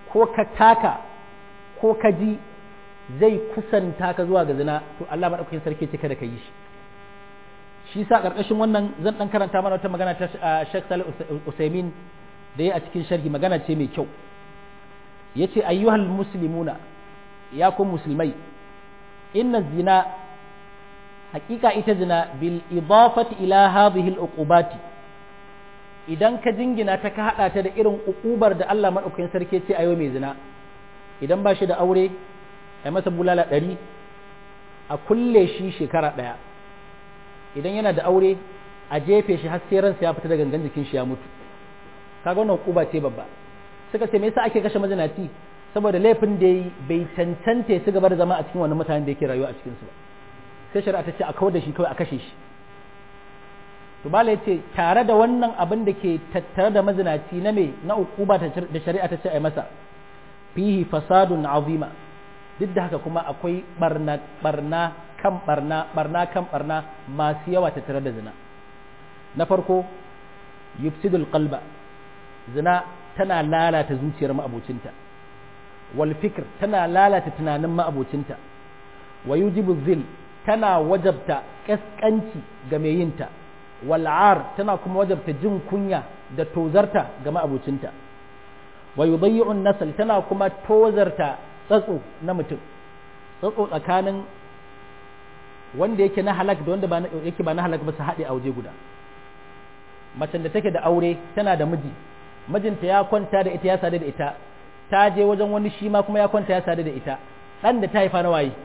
ko ka taka ko ka ji zai kusanta ka zuwa ga zina to Allah madaukakin sarki ce kada ka yi shi shi sa karkashin wannan zan dan karanta mana wata magana ta Sheikh Salih Usaimin da ya a cikin sharhi magana ce mai kyau yace ayyuhal muslimuna ya ku musulmai inna zina hakika ita zina bil idafati ila hadhihi al uqubati idan ka jingina ta ka hada ta da irin uqubar da Allah madaukakin sarki ce ayo mai zina idan ba shi da aure ai masa bulala ɗari a kulle shi shekara ɗaya idan yana da aure a jefe shi har sai ransa ya fita da gangan jikin shi ya mutu kaga wannan uquba ce babba suka ce me yasa ake kashe mazinaci saboda laifin da yi bai cancanta ya gaba da zama a cikin wannan mutanen da yake rayuwa a cikin su ba sai shari'a ta ce a kawar da shi kawai a kashe shi to bala yace tare da wannan abin da ke tattare da mazinaci na me na uquba da shari'a ta ce ai masa fihi fasadun azima duk da haka kuma akwai barna barna kan barna barna kan barna masu yawa tattare da zina na farko yufsidul qalba zina tana lalata zuciyar ma'abocinta wal fikr tana lalata tunanin ma'abocinta wa yujibu zil tana wajabta kaskanci ga mai yinta wal'ar tana kuma wajabta jin kunya da tozarta ga ma'abocinta wa yudayyi'un nasal tana kuma tozarta tsatso na mutum tsatso tsakanin wanda yake na halak da wanda yake ba na halak ba su haɗe a waje guda macen da take da aure tana da miji mijinta ya kwanta da ita ya sadu da ita ta je wajen wani shi ma kuma ya kwanta ya sadu da ita ɗan da ta haifa na waye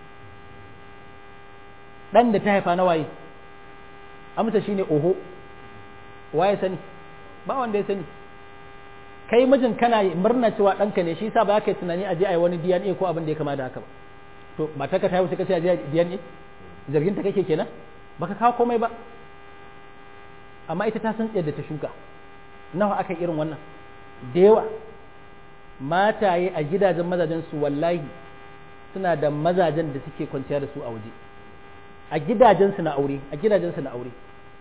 ɗan da ta haifa na waye amsa shine oho waye sani ba wanda ya sani kai mijin kana murna cewa ɗanka ne shi yasa ba ka yi tunani a je a yi wani DNA ko abin da ya kama da haka ba to matarka ta haihu sai ka ce a je DNA zargin ta kake kenan baka kawo komai ba amma ita ta san yadda ta shuka nawa aka irin wannan da yawa mataye a gidajen mazajen su wallahi suna da mazajen da suke kwanciya da su a waje a gidajen su na aure a gidajen su na aure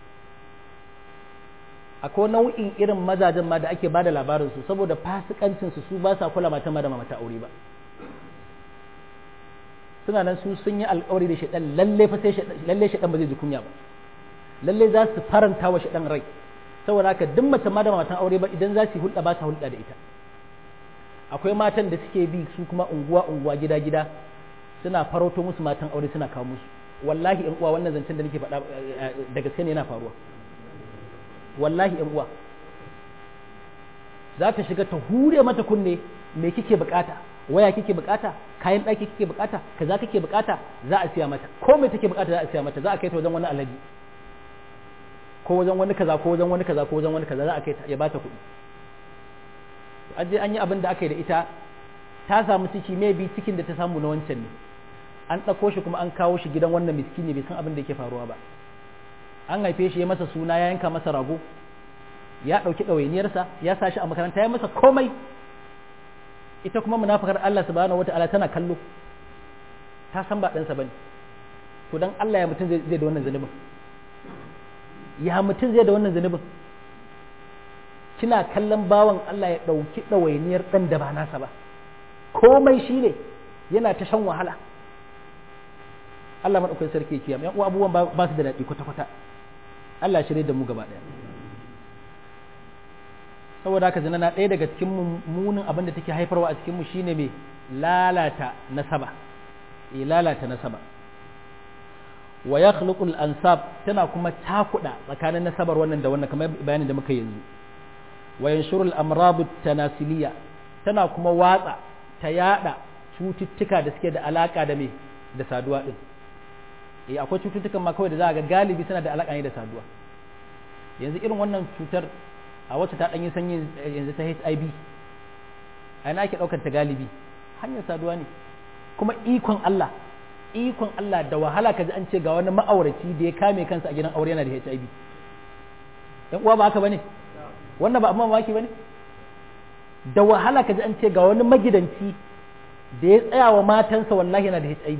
akwai nau'in irin mazajen ma da ake ba da labarin su saboda fasikancin su su ba sa kula mata ma da mata aure ba suna nan su sun yi alkawari da shaɗan lalle fa sai lalle shaɗan ba zai ji kunya ba lalle za su faranta wa shaɗan rai saboda haka duk mace ma da matan aure ba idan za su yi hulɗa ba sa hulɗa da ita akwai matan da suke bi su kuma unguwa unguwa gida gida suna farauto musu matan aure suna kawo musu wallahi in uwa wannan zancen da nake faɗa da gaske ne yana faruwa wallahi in uwa za ta shiga ta hure mata kunne me kike bukata waya kike bukata kayan ɗaki kike bukata kaza kike bukata za a siya mata ko me take bukata za a siya mata za a kai ta wajen wani alaji ko wajen wani kaza ko wajen wani kaza ko wajen wani kaza za a kai ta ya bata kuɗi an je an yi abin da aka yi da ita ta samu ciki mai bi cikin da ta samu na wancan ne an ɗauko shi kuma an kawo shi gidan wannan miskini bai san abin da yake faruwa ba an haife shi ya masa suna ya yanka masa rago ya ɗauki ɗawainiyarsa ya sa shi a makaranta ya masa komai ita kuma munafakar Allah subhanahu wata'ala tana kallo ta san ba ɗansa bane to dan Allah ya mutum zai da wannan zunubin ya mutum zai da wannan zunubin kina kallon bawan Allah ya ɗauki ɗawainiyar ɗan da ba nasa ba komai shi ne yana ta shan wahala Allah maɗaukai sarki ya kiyam yan uwa abubuwan ba su da daɗi kwata-kwata Allah shirye da mu gaba ɗaya saboda haka zina na ɗaya daga cikin munin abin da take haifarwa a cikin mu shine mai lalata nasaba eh lalata nasaba wa yakhluqu al-ansab tana kuma takuda tsakanin nasabar wannan da wannan kamar bayanin da muka yanzu wa yanshuru al-amrad tanasiliya tana kuma watsa ta yada cututtuka da suke da alaka da me da saduwa din eh akwai cututtukan ma kawai da za ga galibi suna da alaka ne da saduwa yanzu irin wannan cutar a wacce ta ɗanyi sanyi yanzu ta HIV a yana ake ɗaukar ta galibi hanyar saduwa ne kuma ikon Allah ikon Allah da wahala ka ji an ce ga wani ma'auraci da ya kame kansa a gidan aure yana da HIV yan uwa ba haka bane wannan ba amma mamaki bane da wahala ka ji an ce ga wani magidanci da ya tsaya wa matansa wallahi yana da HIV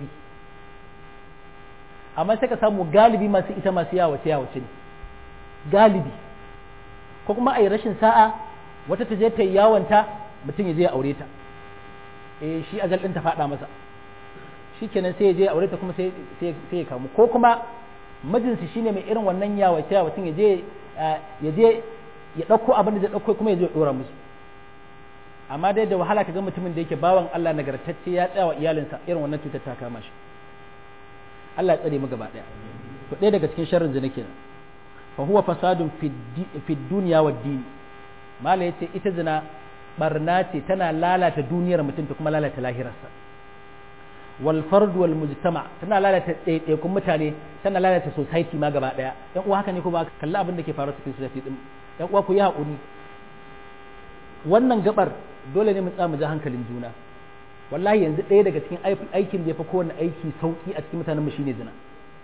amma sai ka samu galibi masu ita masu yawace yawace ne galibi ko kuma a yi rashin sa'a wata ta je ta yi yawanta mutum ya je ya aure ta eh shi ajal din ta faɗa masa shikenan sai ya je ya aure ta kuma sai sai ya kamu ko kuma mijinsu shine mai irin wannan yawace yawacin ya je ya je ya ɗauko abin da zai ɗauko kuma ya je ya ɗora musu amma dai da wahala ka ga mutumin da yake bawan Allah nagartacce ya tsaya wa iyalinsa irin wannan cutar ta kama shi Allah ya tsare mu gaba ɗaya to ɗaya daga cikin sharrin zina kenan fa huwa fasadun fi dunya wa dini mala yace ita zina barna ce tana lalata duniyar mutum ta kuma lalata lahirarsa wal fard wal mujtama tana lalata ɗaiɗaikun mutane tana lalata society ma gaba ɗaya yan uwa haka ne kuma kalli abin da ke faruwa cikin society din yan uwa ku yi haƙuri wannan gabar dole ne mu tsaya mu ji hankalin juna wallahi yanzu ɗaya daga cikin aikin da ya fi kowane aiki sauki a cikin mutanen mu shine zina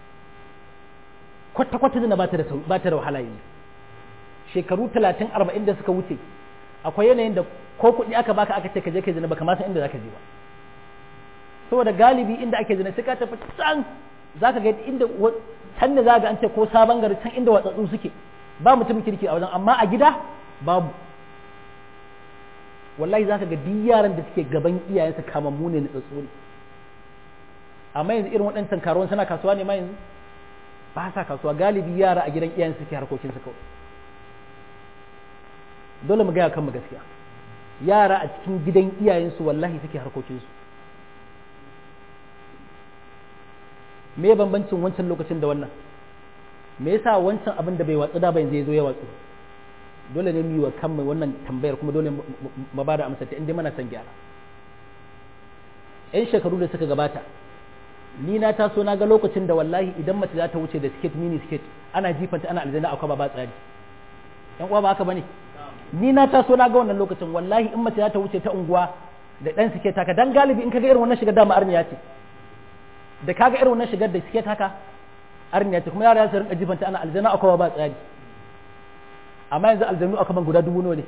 kwata kwata zina ba ta da ba ta da wahala yanzu shekaru 30 40 da suka wuce akwai yanayin da ko kuɗi aka baka aka ce ka je kai zina baka ma san inda zaka je ba saboda galibi inda ake zina sai ka tafi can zaka ga inda can da zaka an ce ko sabon gari can inda watsatsu suke ba mutum kirki a wajen amma a gida babu wallahi zaka ga duk yaran da suke gaban iyayensu kamammu ne na tsatso ne amma yanzu irin waɗancan karuwan suna kasuwa ne ma yanzu ba sa kasuwa galibi yara a gidan iyayensu suke harkokinsu kawai dole mu gaya kanmu gaskiya yara a cikin gidan iyayensu wallahi suke harkokinsu me bambancin wancan lokacin da wannan me yasa wancan abin da bai watsu da ba yanzu ya zo ya watsu dole ne mu yi wa kanmu wannan tambayar kuma dole mu ba da amsa ta inda mana san gyara yan shekaru da suka gabata ni na taso na ga lokacin da wallahi idan mace za ta wuce da skate mini skate ana jifanta ana aljanna akwai ba tsari yan uwa ba haka bane ni na taso na ga wannan lokacin wallahi in mace za ta wuce ta unguwa da dan skate haka dan galibi in kaga irin wannan shigar dama arniya ce da kaga irin wannan shigar da skate haka arniya ce kuma yara su rinka jifanta ana aljanna akwai ba tsari amma yanzu aljannu aka ban guda dubu nawa ne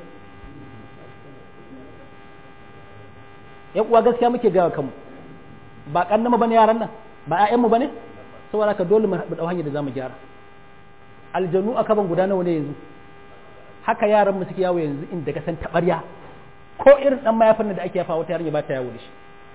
yan uwa gaskiya muke gawa kanmu ba kannama bane yaran nan ba ƴaƴanmu bane saboda ka dole mu dau hanyar da zamu gyara aljannu aka ban guda nawa ne yanzu haka yaran mu suke yawo yanzu inda ka san tabarya ko irin dan mayafin da ake yafa wata yarinya ba ta yawo da shi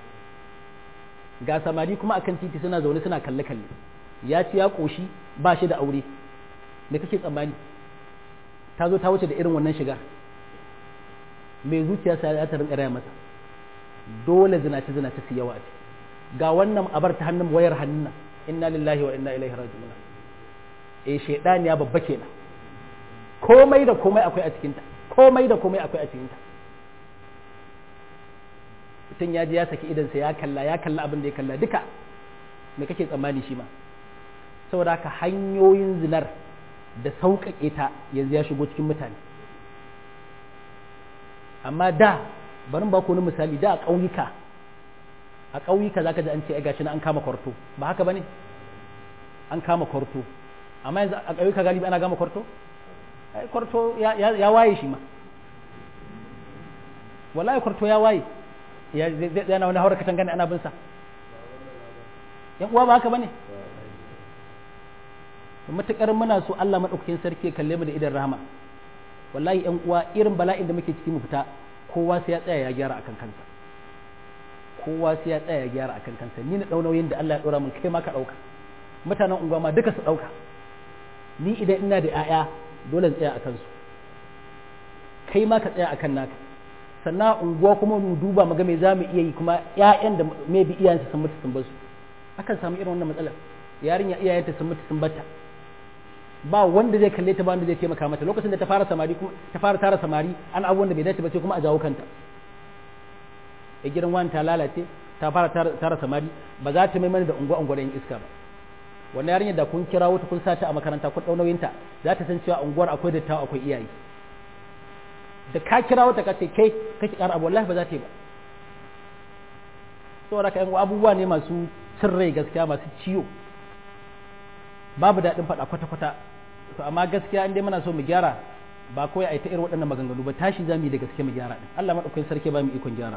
ga samari kuma akan titi suna zaune suna kalle kalle ya ci ya koshi ba shi da aure me kake tsammani ta zo ta wuce da irin wannan shigar mai zuciya sai ya ta rinka raya masa dole zinace zinace su yawa ce ga wannan abar ta hannun wayar hannun inna lillahi wa inna ilaihi raji'un eh shedani ya babba kenan komai da komai akwai a cikinta komai da komai akwai a cikinta mutum ya ji ya saki idansa ya kalla ya kalla abin da ya kalla duka me kake tsammani shi ma saboda haka hanyoyin zinar da sauƙaƙe ta yanzu ya shigo cikin mutane amma da bari ba ku wani misali da a ƙauyuka a ƙauyuka za ka ji an ce gashi na an kama kwarto ba haka ba ne an kama kwarto amma yanzu a ƙauyuka galibi ana gama kwarto ai kwarto ya waye shi ma wallahi kwarto ya waye ya zai yana wani haura katanga ne ana bin sa yan uwa ba haka ba ne matukar muna so Allah madaukakin sarki ya kalle mu da idan rahama wallahi yan uwa irin bala'in da muke ciki mu fita kowa sai ya tsaya ya gyara akan kansa kowa sai ya tsaya ya gyara akan kansa ni na nauyin da Allah ya dora min kai ma ka dauka mutanen unguwa ma duka su dauka ni idan ina da 'ya'ya dole in tsaya akan su kai ma ka tsaya akan naka sannan unguwa kuma mu duba mu ga me za mu iya yi kuma 'ya'yan da maybe iyayensu sun mutu sun bar su akan samu irin wannan matsalar yarinya iyayenta sun mutu sun batta ba wanda zai kalle ta ba wanda zai taimaka mata lokacin da ta fara samari kuma ta fara tara samari an abubuwan da bai dace ba sai kuma a jawo kanta a gidan wani ta lalace ta fara tara samari ba za ta maimani da unguwa unguwa yin iska ba wannan yarinya da kun kira wata kun sata a makaranta kun dau nauyinta za ta san cewa unguwar akwai dattawa akwai iyaye da ka kira wata ka ce kai kake ƙara abu wallahi ba za ta yi ba saboda ka yan abubuwa ne masu cin rai gaskiya masu ciwo babu daɗin faɗa kwata-kwata to amma gaskiya in dai muna so mu gyara ba kawai a yi ta irin waɗannan maganganu ba tashi za mu yi da gaske mu gyara ɗin Allah maɗaukakin sarki ba mu ikon gyarawa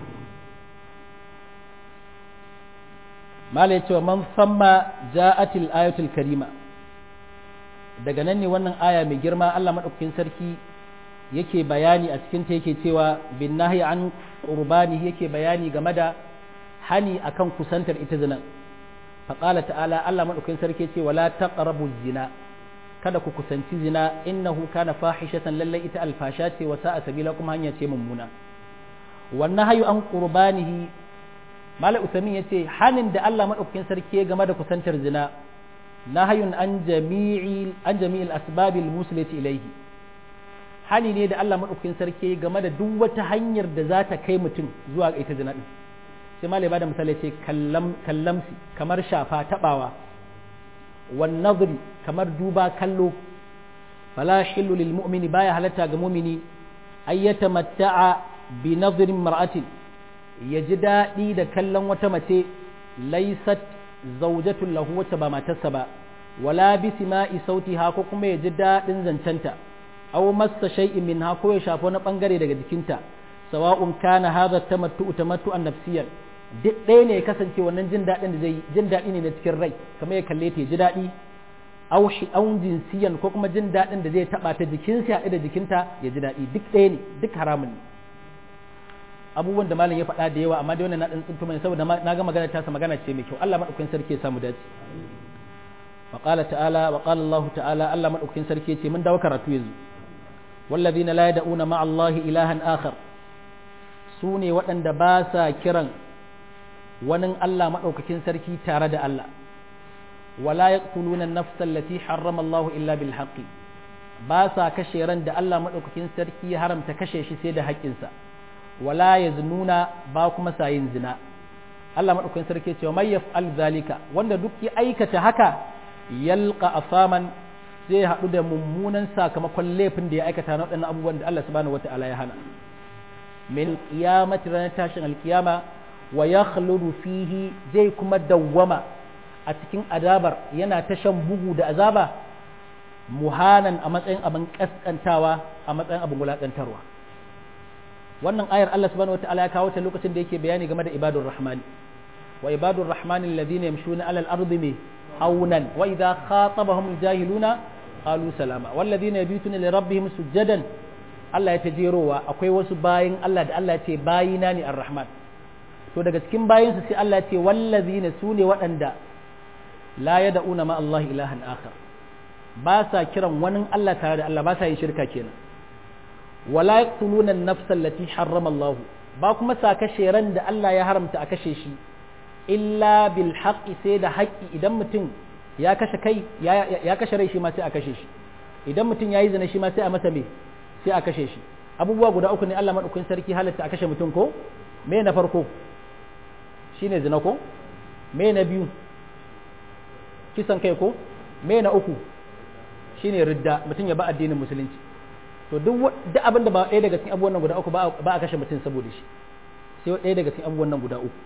mala ya ce wa man samma ja'atil ayatul karima daga nan ne wannan aya mai girma Allah maɗaukakin sarki yake bayani a cikin ta yake cewa bin nahi an qurbani yake bayani game da hani akan kusantar ita zina faqala ta'ala Allah madaukakin sarki ce wala taqrabu zina kada ku kusanci zina innahu kana fahishatan lallai ita alfasha ce wa sa'a sabila kuma hanya ce mummuna wannan hayu an qurbanihi mala usamin yace hanin da Allah madaukakin sarki game da kusantar zina nahayun an jami'i an jami'il asbabil muslati ilayhi hani ne da Allah madaukakin sarki game da duk wata hanyar da za ta kai mutum zuwa ga ita zina din sai malai bada misali ce kallam kallamsi kamar shafa tabawa wan nadri kamar duba kallo fala hillu lil mu'mini baya halatta ga mu'mini ayyata matta'a bi nadrin mar'atin ya ji daɗi da kallon wata mace laisat zaujatun lahu wacce ba matarsa ba wala bi sima'i sautiha ko kuma ya ji daɗin zancenta aw massa shay'in minha ko ya shafa wani bangare daga jikinta sawa'un kana hadha tamattu tamattu'an nafsiyan duk ɗaya ne ya kasance wannan jin daɗin da zai jin daɗi ne na cikin rai kamar ya kalle ta ya ji daɗi aw shi'aun jinsiyan ko kuma jin daɗin da zai taɓa ta jikinsa ya da jikinta ya ji daɗi duk ɗaya ne duk haramun ne abubuwan da malam ya faɗa da yawa amma dai wannan na ɗan tsintu mai saboda na ga magana ta sa magana ce mai kyau Allah madaukakin sarki ya samu dace wa qala ta'ala wa qala Allah ta'ala Allah madaukakin sarki ya ce mun dawo karatu yanzu والذين لا يدعون مع الله إلها آخر سوني وأن باسا كرا ونن الله مأوككين سركي تارد الله ولا يقتلون النفس التي حرم الله إلا بالحق باسا كشيرا دا الله مأوككين سركي حرم تكشيش سيدا حق إنسا ولا يزنون باكم ساين زنا الله مأوككين سركي ومن يفعل ذلك وأن دكي أيكة هكا يلقى أثاما zai haɗu da mummunan sakamakon laifin da ya aikata na waɗannan abubuwan da Allah subhanahu wata'ala ya hana min qiyamati ranar tashin alkiyama wa yakhludu fihi zai kuma dawwama a cikin azabar yana ta shan bugu da azaba muhanan a matsayin abin kaskantawa a matsayin abin wulakantarwa wannan ayar Allah subhanahu wata'ala ya kawo ta lokacin da yake bayani game da ibadur rahmani wa ibadur rahmani alladhina yamshuna alal ardi haunan wa idza khatabahum aljahiluna qalu salama walladhina yabituna li rabbihim sujadan Allah ya tajerowa akwai wasu bayin Allah da Allah ya ce bayina ne arrahman to daga cikin bayinsu sai Allah ya ce wallazina sune waɗanda la yad'una ma Allah ilahan akhar ba sa kiran wani Allah tare da Allah ba sa yin shirka kenan wala yaqtuluna an-nafsa allati harrama Allah ba kuma sa kashe ran da Allah ya haramta a kashe shi illa bil haqqi sai da haƙƙi idan mutum ya kashe kai ya kashe rai shi ma sai a kashe shi idan mutum ya yi zina shi ma sai a masa me sai a kashe shi abubuwa guda uku ne Allah madaukakin sarki halatta a kashe mutum ko me na farko shine zina ko me na biyu kisan kai ko me na uku shine ridda mutum ya ba addinin musulunci to duk duk abin da ba ɗaya daga cikin abubuwan nan guda uku ba a kashe mutum saboda shi sai ɗaya daga cikin abubuwan nan guda uku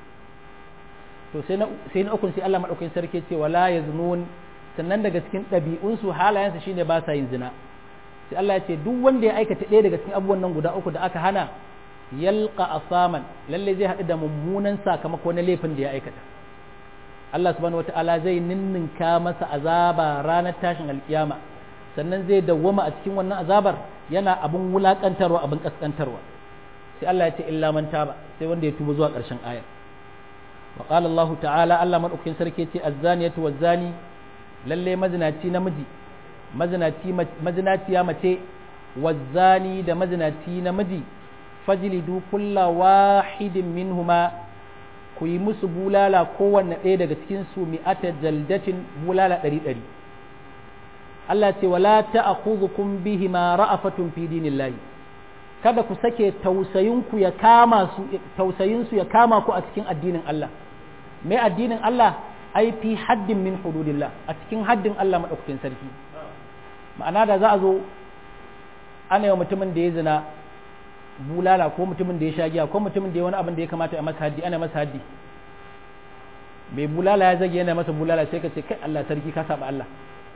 to sai na sai na ukun sai Allah madaukakin sarki ce wala yaznun sannan daga cikin ɗabi'unsu halayensu shine ba sa yin zina sai Allah ya ce duk wanda ya aikata ɗaya daga cikin abubuwan nan guda uku da aka hana yalqa asaman lalle zai haɗu da mummunan sakamako na laifin da ya aikata Allah subhanahu wataala zai ninninka masa azaba ranar tashin alkiyama sannan zai dawwama a cikin wannan azabar yana abun wulakantarwa abun kaskantarwa sai Allah ya ce illa man taba sai wanda ya tuba zuwa ƙarshen ayar وقال الله تعالى الله من أكين سركيتي الزانية والزاني للي مزناتي نمجي مزناتي مزناتي يا متي والزاني دا مزناتي نمجي فجلدوا كل واحد منهما kuyi musu bulala kowanne ɗaya daga cikinsu mi'ata jaldatin bulala ɗari ɗari Allah ce wala ta'khudhukum bihima ra'afatun fi dinillahi kada ku sake tausayinku ya kama su tausayinsu ya kama ku a cikin addinin Allah me addinin Allah ai fi haddin min hududillah a cikin haddin Allah madaukakin sarki ma'ana da za a zo ana yi mutumin da ya zina bulala ko mutumin da ya sha giya ko mutumin da ya wani abin da ya kamata a masa haddi ana masa haddi mai bulala ya zage yana masa bulala sai ka ce kai Allah sarki ka saba Allah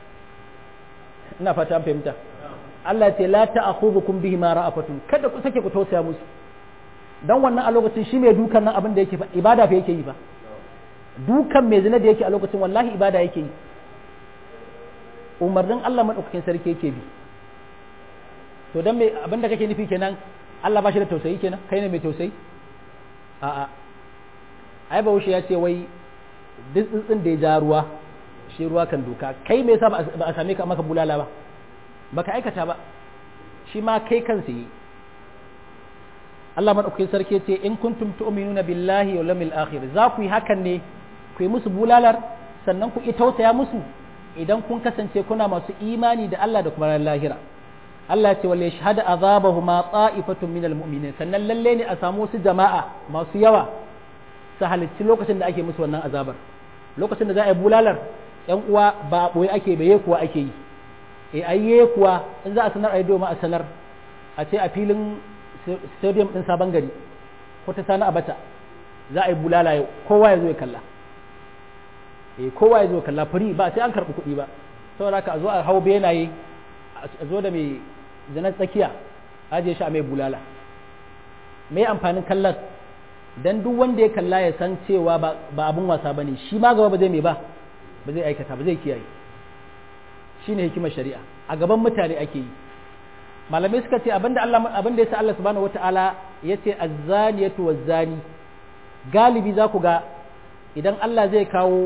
ina fata an fahimta Allah ce la ta'khudhukum bihi ma ra'afatun kada ku sake ku tausaya musu dan wannan a lokacin shi mai dukan nan abin da yake ibada fa yake yi ba dukan mai zina da yake a lokacin wallahi ibada yake yi umarnin Allah madaukakin sarki yake bi to dan me abinda kake nufi kenan Allah ba shi da tausayi kenan kai ne mai tausayi a'a ai bahaushe ya ce wai duk tsuntsun da ya ja ruwa shi ruwa kan doka kai me yasa ba a same ka maka bulala ba baka aikata ba shi ma kai kansa yi Allah madaukakin sarki ce in kuntum tu'minuna billahi wal yawmil akhir za ku yi hakan ne ku yi musu bulalar sannan ku yi tausaya musu idan kun kasance kuna masu imani da Allah da kuma ran lahira Allah ce wale shahada azabahuma ta'ifatun minal mu'minin sannan lalle ne a samu wasu jama'a masu yawa su halicci lokacin da ake musu wannan azabar lokacin da za a yi bulalar yan uwa ba boye ake baye kuwa ake yi e ayye kuwa in za a sanar a yi doma a sanar a ce a filin stadium din sabon gari ko ta sani abata za a yi bulala yau kowa ya zo ya kalla e kowa ya zo ya kalla fari ba sai an karɓi kuɗi ba saboda haka a zo a hau benaye a zo da mai zanen tsakiya ajiye shi a mai bulala mai amfanin kallon dan duk wanda ya kalla ya san cewa ba abin wasa ba ne shi ma gaba ba zai mai ba ba zai aikata ba zai kiyaye shi ne hikimar shari'a a gaban mutane ake yi malamai suka ce abinda Allah abinda yasa Allah subhanahu wataala yace az-zaniyatu waz-zani galibi za ku ga idan Allah zai kawo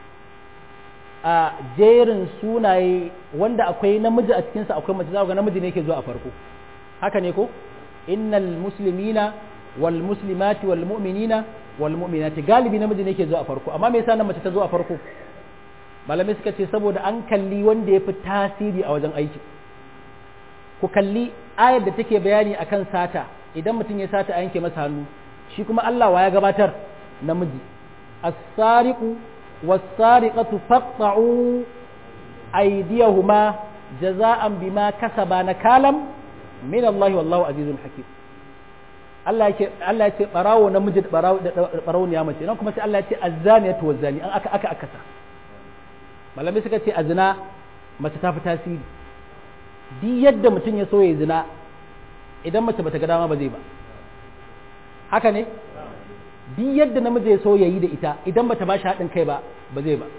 a jerin sunaye wanda akwai namiji a cikinsa akwai mace za ku ga namiji ne yake zuwa a farko haka ne ko innal muslimina wal muslimati wal mu'minina wal mu'minati galibi namiji ne yake zuwa a farko amma me yasa nan mace ta zo a farko malamai suka ce saboda an kalli wanda ya fi tasiri a wajen aiki ku kalli ayar da take bayani akan sata idan mutum ya sata a yanke masa hannu shi kuma Allah wa ya gabatar namiji as-sariqu was-sariqatu faqta'u aydiyahuma jaza'an bima kasaba nakalam min Allah wallahu azizun hakim Allah yake Allah yake barawo namiji da barawo da barawo ne mace nan kuma sai Allah yake azzaniyatu waz-zani an aka aka akasa malamai suka ce a zina mace ta fi tasiri duk yadda mutum ya so ya zina idan mace bata ga dama ba zai ba haka ne duk yadda namiji ya so ya yi da ita idan bata ba shi haɗin kai ba ba zai ba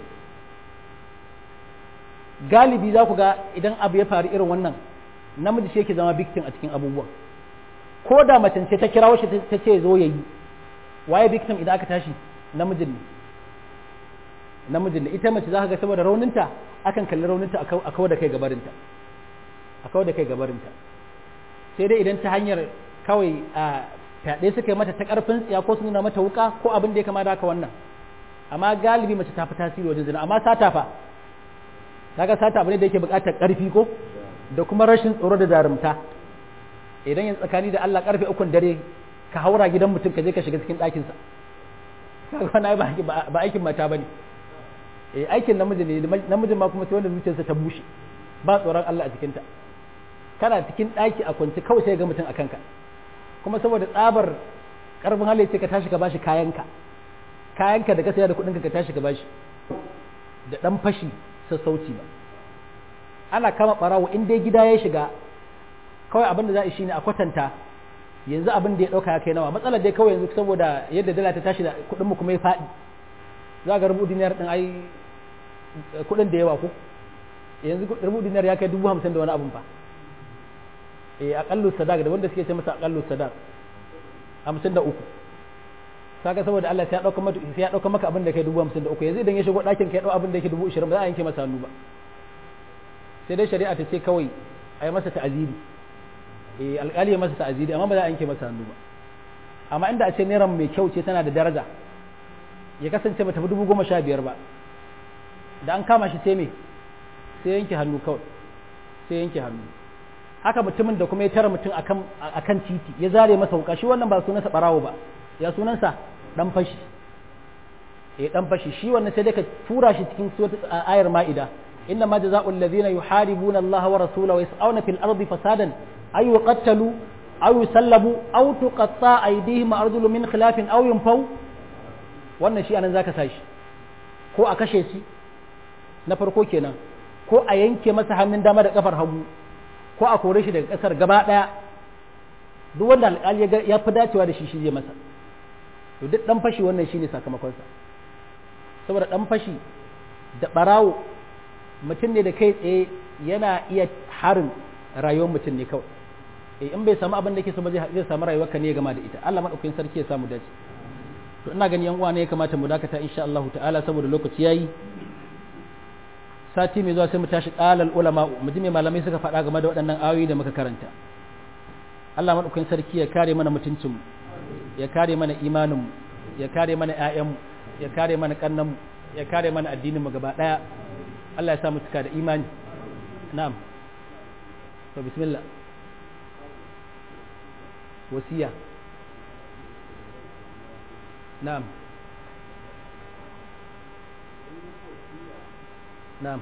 galibi za ku ga idan abu ya faru irin wannan namiji shi yake zama victim a cikin abubuwan ko da mace ce ta kirawo shi ta ce zo ya yi waye victim idan aka tashi namijin ne namijin ne ita mace za ka ga saboda rauninta akan kalli rauninta a kawo da kai gabarinta a kawo da kai gabarinta sai dai idan ta hanyar kawai a fyaɗe suka yi mata ta ƙarfin tsiya ko su nuna mata wuka ko abin da ya kama da haka wannan amma galibi mace ta fi tasiri wajen zina amma sata fa kaga sata abu ne da yake buƙatar ƙarfi ko da kuma rashin tsoro da jarumta idan yin tsakani da Allah ƙarfe ukun dare ka haura gidan mutum ka je ka shiga cikin ɗakinsa kaga wani ba aikin mata bane eh aikin namiji ne namijin ma kuma sai wanda zuciyarsa ta bushe ba tsoron Allah a cikinta kana cikin ɗaki a kwance kawai sai ga mutum a kanka kuma saboda tsabar karfin hali ce ka tashi ka bashi kayanka kayanka da ka saya da kuɗinka ka tashi ka bashi da ɗan fashi sassauci ba ana kama ɓarawo in dai gida ya shiga kawai abin da za a shi ne a kwatanta yanzu abin da ya ɗauka ya kai nawa matsalar dai kawai yanzu saboda yadda dala ta tashi da kuɗinmu kuma ya faɗi za ga rubu diniyar ɗin ai kuɗin da yawa ko yanzu rubu dinar ya kai dubu hamsin da wani abun fa eh aƙallu sadaq da wanda suke ce masa aƙallu sadaq hamsin da uku saka saboda Allah sai ya ɗauka maka sai ya ɗauka maka abin da kai dubu hamsin da uku yanzu idan ya shigo ɗakin kai ɗau abin da yake dubu ishirin ba za a yanke masa hannu ba sai dai shari'a ta ce kawai a yi masa ta'aziri eh alƙali ya masa ta'aziri amma ba za a yanke masa hannu ba amma inda a ce naira mai kyau ce tana da daraja ya kasance ba tafi dubu goma sha biyar ba da an kama shi sai me sai yanke hannu kawai sai yanke hannu haka mutumin da kuma ya tara mutum akan akan titi ya zare masa wuka shi wannan ba sunansa barawo ba ya sunansa dan fashi eh dan fashi shi wannan sai dai ka tura shi cikin ayar ma'ida inna ma jazaa'ul ladhina yuharibuna Allah wa rasulahu wa yas'una fil ardi fasadan ay yuqattalu aw yusallabu aw tuqatta aydihim arjulu min khilafin aw yunfaw wannan shi anan zaka sashi ko a kashe shi na farko kenan ko a yanke masa hannun dama da kafar hagu ko a kore shi daga kasar gaba daya duk wanda alƙali ya fi dacewa da shi shi zai masa to duk dan fashi wannan shine sakamakonsa saboda dan fashi da barawo mutum ne da kai tsaye yana iya harin rayuwar mutum ne kawai eh in bai samu abin da yake so ba zai samu rayuwar ka ne gama da ita Allah madaukakin sarki ya samu dace to ina gani yan uwa ne ya kamata mu dakata insha Allah ta'ala saboda lokaci yayi sati mai zuwa sai mu tashi qalal ulama mu ji me malamai suka faɗa game da waɗannan ayoyi da muka karanta Allah madaukakin sarki ya kare mana mutuncin mu ya kare mana imanin mu ya kare mana ƴaƴan mu ya kare mana kannan mu ya kare mana addinin mu gaba daya Allah ya sa mu cika da imani na'am to bismillah wasiya na'am na'am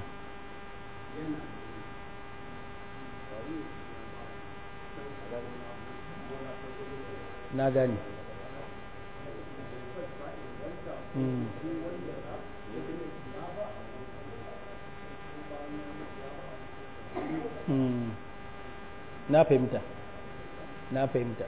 na gani na fahimta na fahimta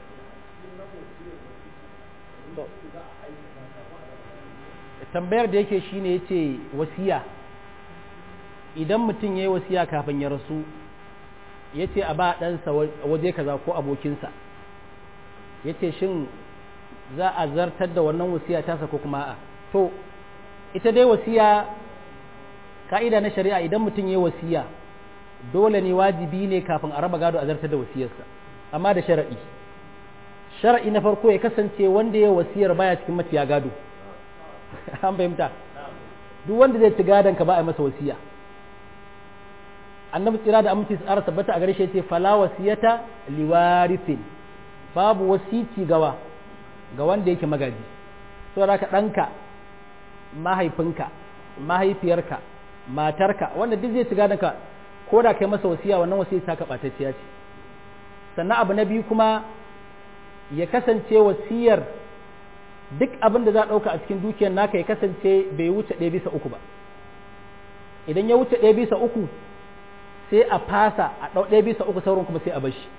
tambayar da yake shine yace wasiya idan mutum ya yi wasiya kafin ya rasu ya ce a ba ɗansa waje kaza ko abokinsa ya ce shin za a zartar da wannan wasiya tasa ko kuma a to ita dai wasiya ka'ida na shari'a idan mutum ya yi wasiya dole ne wajibi ne kafin a raba gado a zartar da wasiyarsa amma da shara'i shara'i na farko ya kasance wanda ya wasiyar baya cikin mafiya gado an fahimta duk wanda zai ci gadon ka ba a masa wasiya annabi tsira da aminci tsara tabbata a gare shi yace fala wasiyata liwarithin babu wasici gawa ga wanda yake magaji saboda ka ɗanka mahaifinka mahaifiyarka matarka wanda duk zai ci gadon ka ko da kai masa wasiya wannan wasiya ta kaɓatacciya ce sannan abu na biyu kuma ya kasance wasiyar duk abin da za a ɗauka a cikin dukiyar naka ya kasance bai wuce ɗaya bisa uku ba idan ya wuce ɗaya bisa uku sai a fasa a ɗau ɗaya bisa uku sauran kuma sai a bashi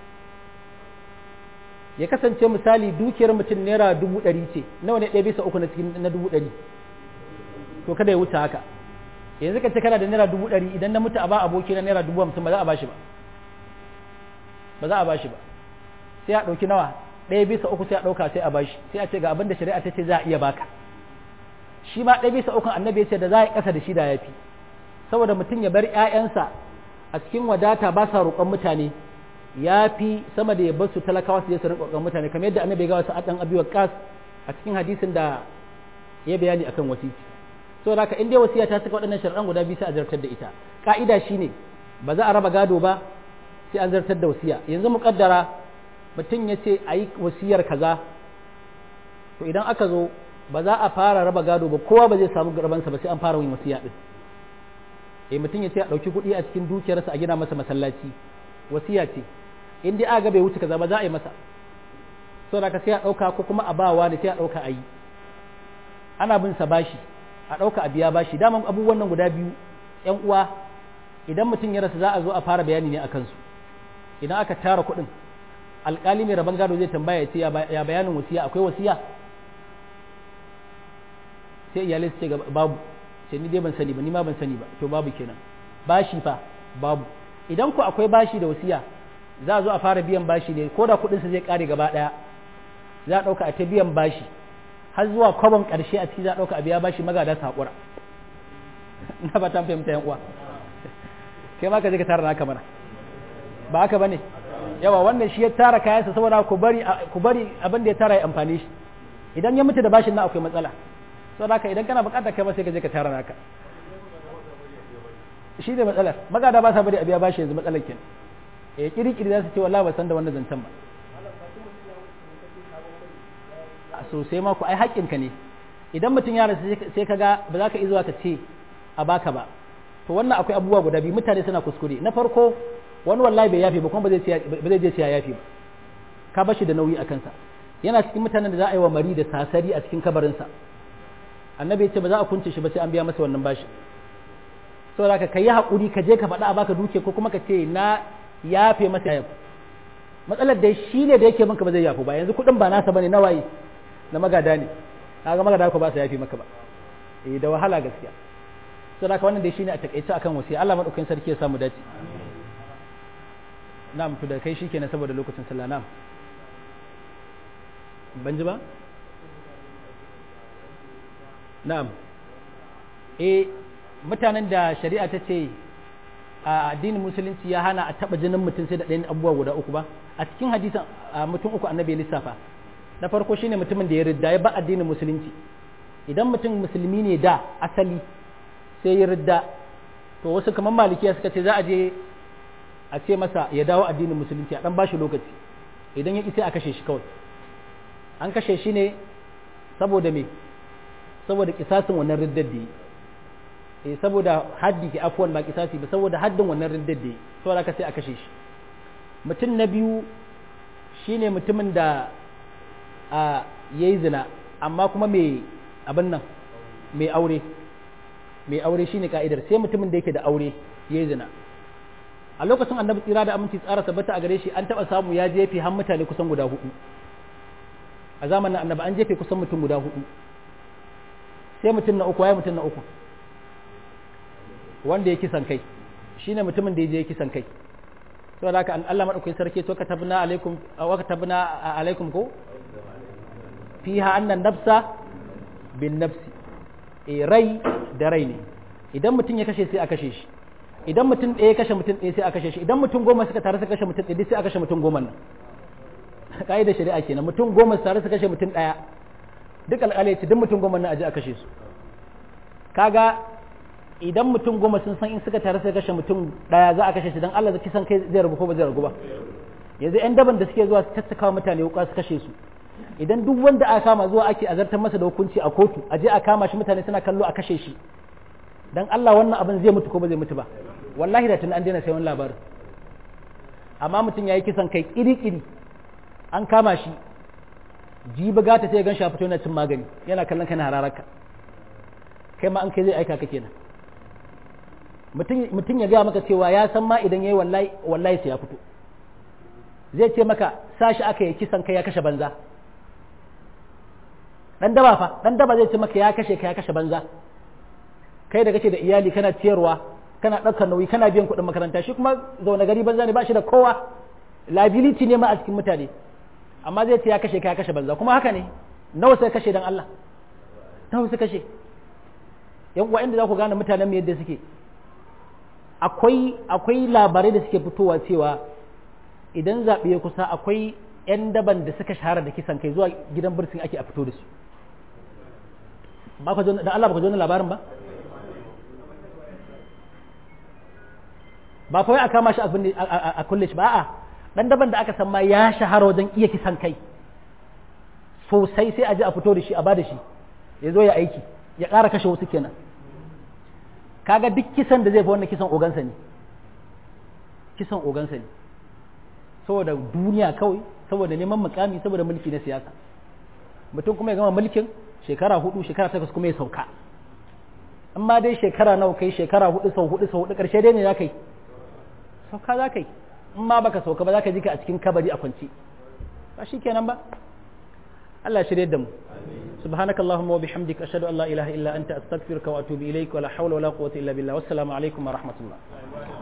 ya kasance misali dukiyar mutum naira dubu ɗari ce nawa ne ɗaya bisa uku na cikin na dubu ɗari to kada ya wuce haka yanzu ka ce kana da naira dubu ɗari idan na mutu a ba aboki na naira dubu hamsin ba za a bashi ba ba za a bashi ba sai a ɗauki nawa ɗaya bisa uku sai a ɗauka sai a bashi sai a ce ga abin da shari'a ta ce za a iya baka shi ma ɗaya bisa ukun annabi ya ce da za a yi ƙasa da shi da ya fi saboda mutum ya bar ‘ya'yansa a cikin wadata ba sa roƙon mutane ya fi sama da ya bar su talakawa su je su rinƙa roƙon mutane kamar yadda annabi ya gawa sa'ad abi waqas a cikin hadisin da ya bayani akan wasiti saboda haka in dai wasiya ta saka waɗannan sharaɗan guda biyu sai a zartar da ita ka'ida shine ba za a raba gado ba sai an zartar da wasiya yanzu muƙaddara mutum ya ce a yi wasiyar kaza to idan aka zo ba za a fara raba gado ba kowa ba zai samu rabansa ba sai an fara yin wasiya din eh mutum ya ce a ɗauki kuɗi a cikin dukiyarsa a gina masa masallaci wasiya ce in dai aka bai wuce kaza ba za a yi masa so da ka sai a ɗauka ko kuma a bawa da sai a ɗauka a yi ana bin sa bashi a ɗauka a biya bashi daman abubuwan nan guda biyu ƴan uwa idan mutum ya rasa za a zo a fara bayani ne a kansu idan aka tara kuɗin alƙali mai rabon gado zai tambaya ya ce ya bayanin wasiya akwai wasiya sai iyalai su ce babu ce ni dai ban sani ba ni ma ban sani ba to babu kenan bashi fa babu idan ku akwai bashi da wasiya za a zo a fara biyan bashi ne ko da kuɗinsa zai ƙare gaba ɗaya za a ɗauka a ta biyan bashi har zuwa kwabon ƙarshe a ciki za a ɗauka a biya bashi magada su haƙura na ba ta fahimta yan uwa kai ma ka je ka tara naka mana ba haka bane yawa wannan shi ya tara kayansa saboda ku bari ku bari abin da ya tara ya amfani shi idan ya mutu da bashin nan akwai matsala saboda haka idan kana bukatar kai ma sai ka je ka tara naka shi ne matsalar magada ba sa bari a biya bashi yanzu matsalar kenan eh kiri-kiri za su ce wallahi ba san da wannan zancen ba sosai ma ku ai haƙƙinka ne idan mutum ya rasu sai ka ga ba za ka iya zuwa ka ce a baka ba to wannan akwai abubuwa guda biyu mutane suna kuskure na farko wani wallahi bai yafe ba kuma ba zai je siya yafe ba ka bashi da nauyi a kansa yana cikin mutanen da za a yi wa mari da sasari a cikin kabarinsa annabi ya ce ba za a kunce shi ba sai an biya masa wannan bashi saboda ka kai haƙuri ka je ka faɗa a baka duke ko kuma ka ce na yafe masa yafe matsalar da shi ne da yake minka ba zai yafu ba yanzu kuɗin ba nasa bane na waye na magada ne kaga magada ko ba su yafi maka ba eh da wahala gaskiya saboda haka wannan dai shine a takaice akan wasiya Allah madaukakin sarki ya samu dace na'am to da kai shikenan saboda lokacin sallah na'am ban ji ba na'am eh mutanen da shari'a ta ce a addinin musulunci ya hana a taba jinin mutum sai da ɗayan abubuwa guda uku ba a cikin hadisan mutum uku annabi lissafa na farko shine mutumin da ya ridda ya ba addinin musulunci idan mutum musulmi ne da asali sai ya ridda to wasu kamar malikiya suka ce za a je a ce masa ya dawo addinin musulunci a dan bashi lokaci idan ya ki sai a kashe shi kawai an kashe shi ne saboda me saboda kisasin wannan riddar da yi saboda haddi ke afuwan ba kisasi ba saboda haddin wannan riddar da yi saboda ka sai a kashe shi mutum na biyu shine mutumin da a yayi zina amma kuma mai abin nan mai aure mai aure shine ka'idar sai mutumin da yake da aure yayi zina a lokacin annabi tsira da aminci tsara tabbata a gare shi an taba samu ya jefe har mutane kusan guda hudu a zamanin annabi an jefe kusan mutum guda hudu sai mutum na uku waye mutum na uku wanda ya kisan kai shine mutumin da ya je ya kisan kai to da haka Allah madaukakin sarki to katabna alaikum wa katabna alaikum ko fiha anna nafsa bin nafsi e rai da rai ne idan mutum ya kashe sai a kashe shi idan mutum ɗaya ya kashe mutum ɗaya sai a kashe shi idan mutum goma suka tare suka kashe mutum ɗaya sai a kashe mutum goma nan ka'idar shari'a kenan mutum goma su tare su kashe mutum ɗaya duk alƙalai ce duk mutum goma nan a je a kashe su kaga idan mutum goma sun san in suka tare suka kashe mutum ɗaya za a kashe shi dan Allah zai san kai zai rabu ko ba zai rabu ba yanzu ƴan daban da suke zuwa su tattaka mutane wuka su kashe su idan duk wanda aka kama zuwa ake azartar masa da hukunci a kotu a je a kama shi mutane suna kallo a kashe shi dan Allah wannan abin zai mutu ko ba zai mutu ba wallahi da tun an daina sai wani labarin amma mutum yayi kisan kai kiri-kiri an kama shi jibi gata sai gan shi a fito yana cin magani yana kallon kana hararaka kai ma an kai zai aika ka kenan mutum ya gaya maka cewa ya san ma idan yayi wallahi wallahi sai ya fito zai ce maka sashi aka yi kisan kai ya kashe banza dan daba fa dan daba zai ce maka ya kashe ka ya kashe banza kai da kake da iyali kana ciyarwa kana ɗaukar nauyi kana biyan kuɗin makaranta shi kuma zaune gari banza ne ba shi da kowa liability ne ma a cikin mutane amma zai ce ya kashe ka ya kashe banza kuma haka ne nawa sai kashe dan Allah nawa sai kashe yan uwa inda za ku gane mutanen mu yadda suke akwai akwai labarai da suke fitowa cewa idan zaɓe ya kusa akwai 'yan daban da suka shahara da kisan kai zuwa gidan birsin ake a fito da su ba ka da Allah ba ka zo labarin ba ba fa wai a kama shi a kulle shi ba a'a dan daban da aka san ma ya shahara wajen iya kisan kai sosai sai a ji a fito da shi a bada shi ya zo ya aiki ya ƙara kashe wasu kenan kaga duk kisan da zai fi wannan kisan ogansa ne kisan ogansa ne saboda duniya kawai saboda neman mukami saboda mulki na siyasa mutum kuma ya gama mulkin shekara hudu shekara takwas kuma ya sauka amma dai shekara nawa kai shekara hudu sau hudu sau hudu karshe dai ne za ka yi sauka za ka yi in ma baka sauka ba za ka ji ka a cikin kabari a kwance ba shi kenan ba Allah shirye da mu سبحانك اللهم وبحمدك أشهد أن لا إله إلا أنت أستغفرك وأتوب إليك ولا حول ولا قوة إلا بالله والسلام عليكم ورحمة الله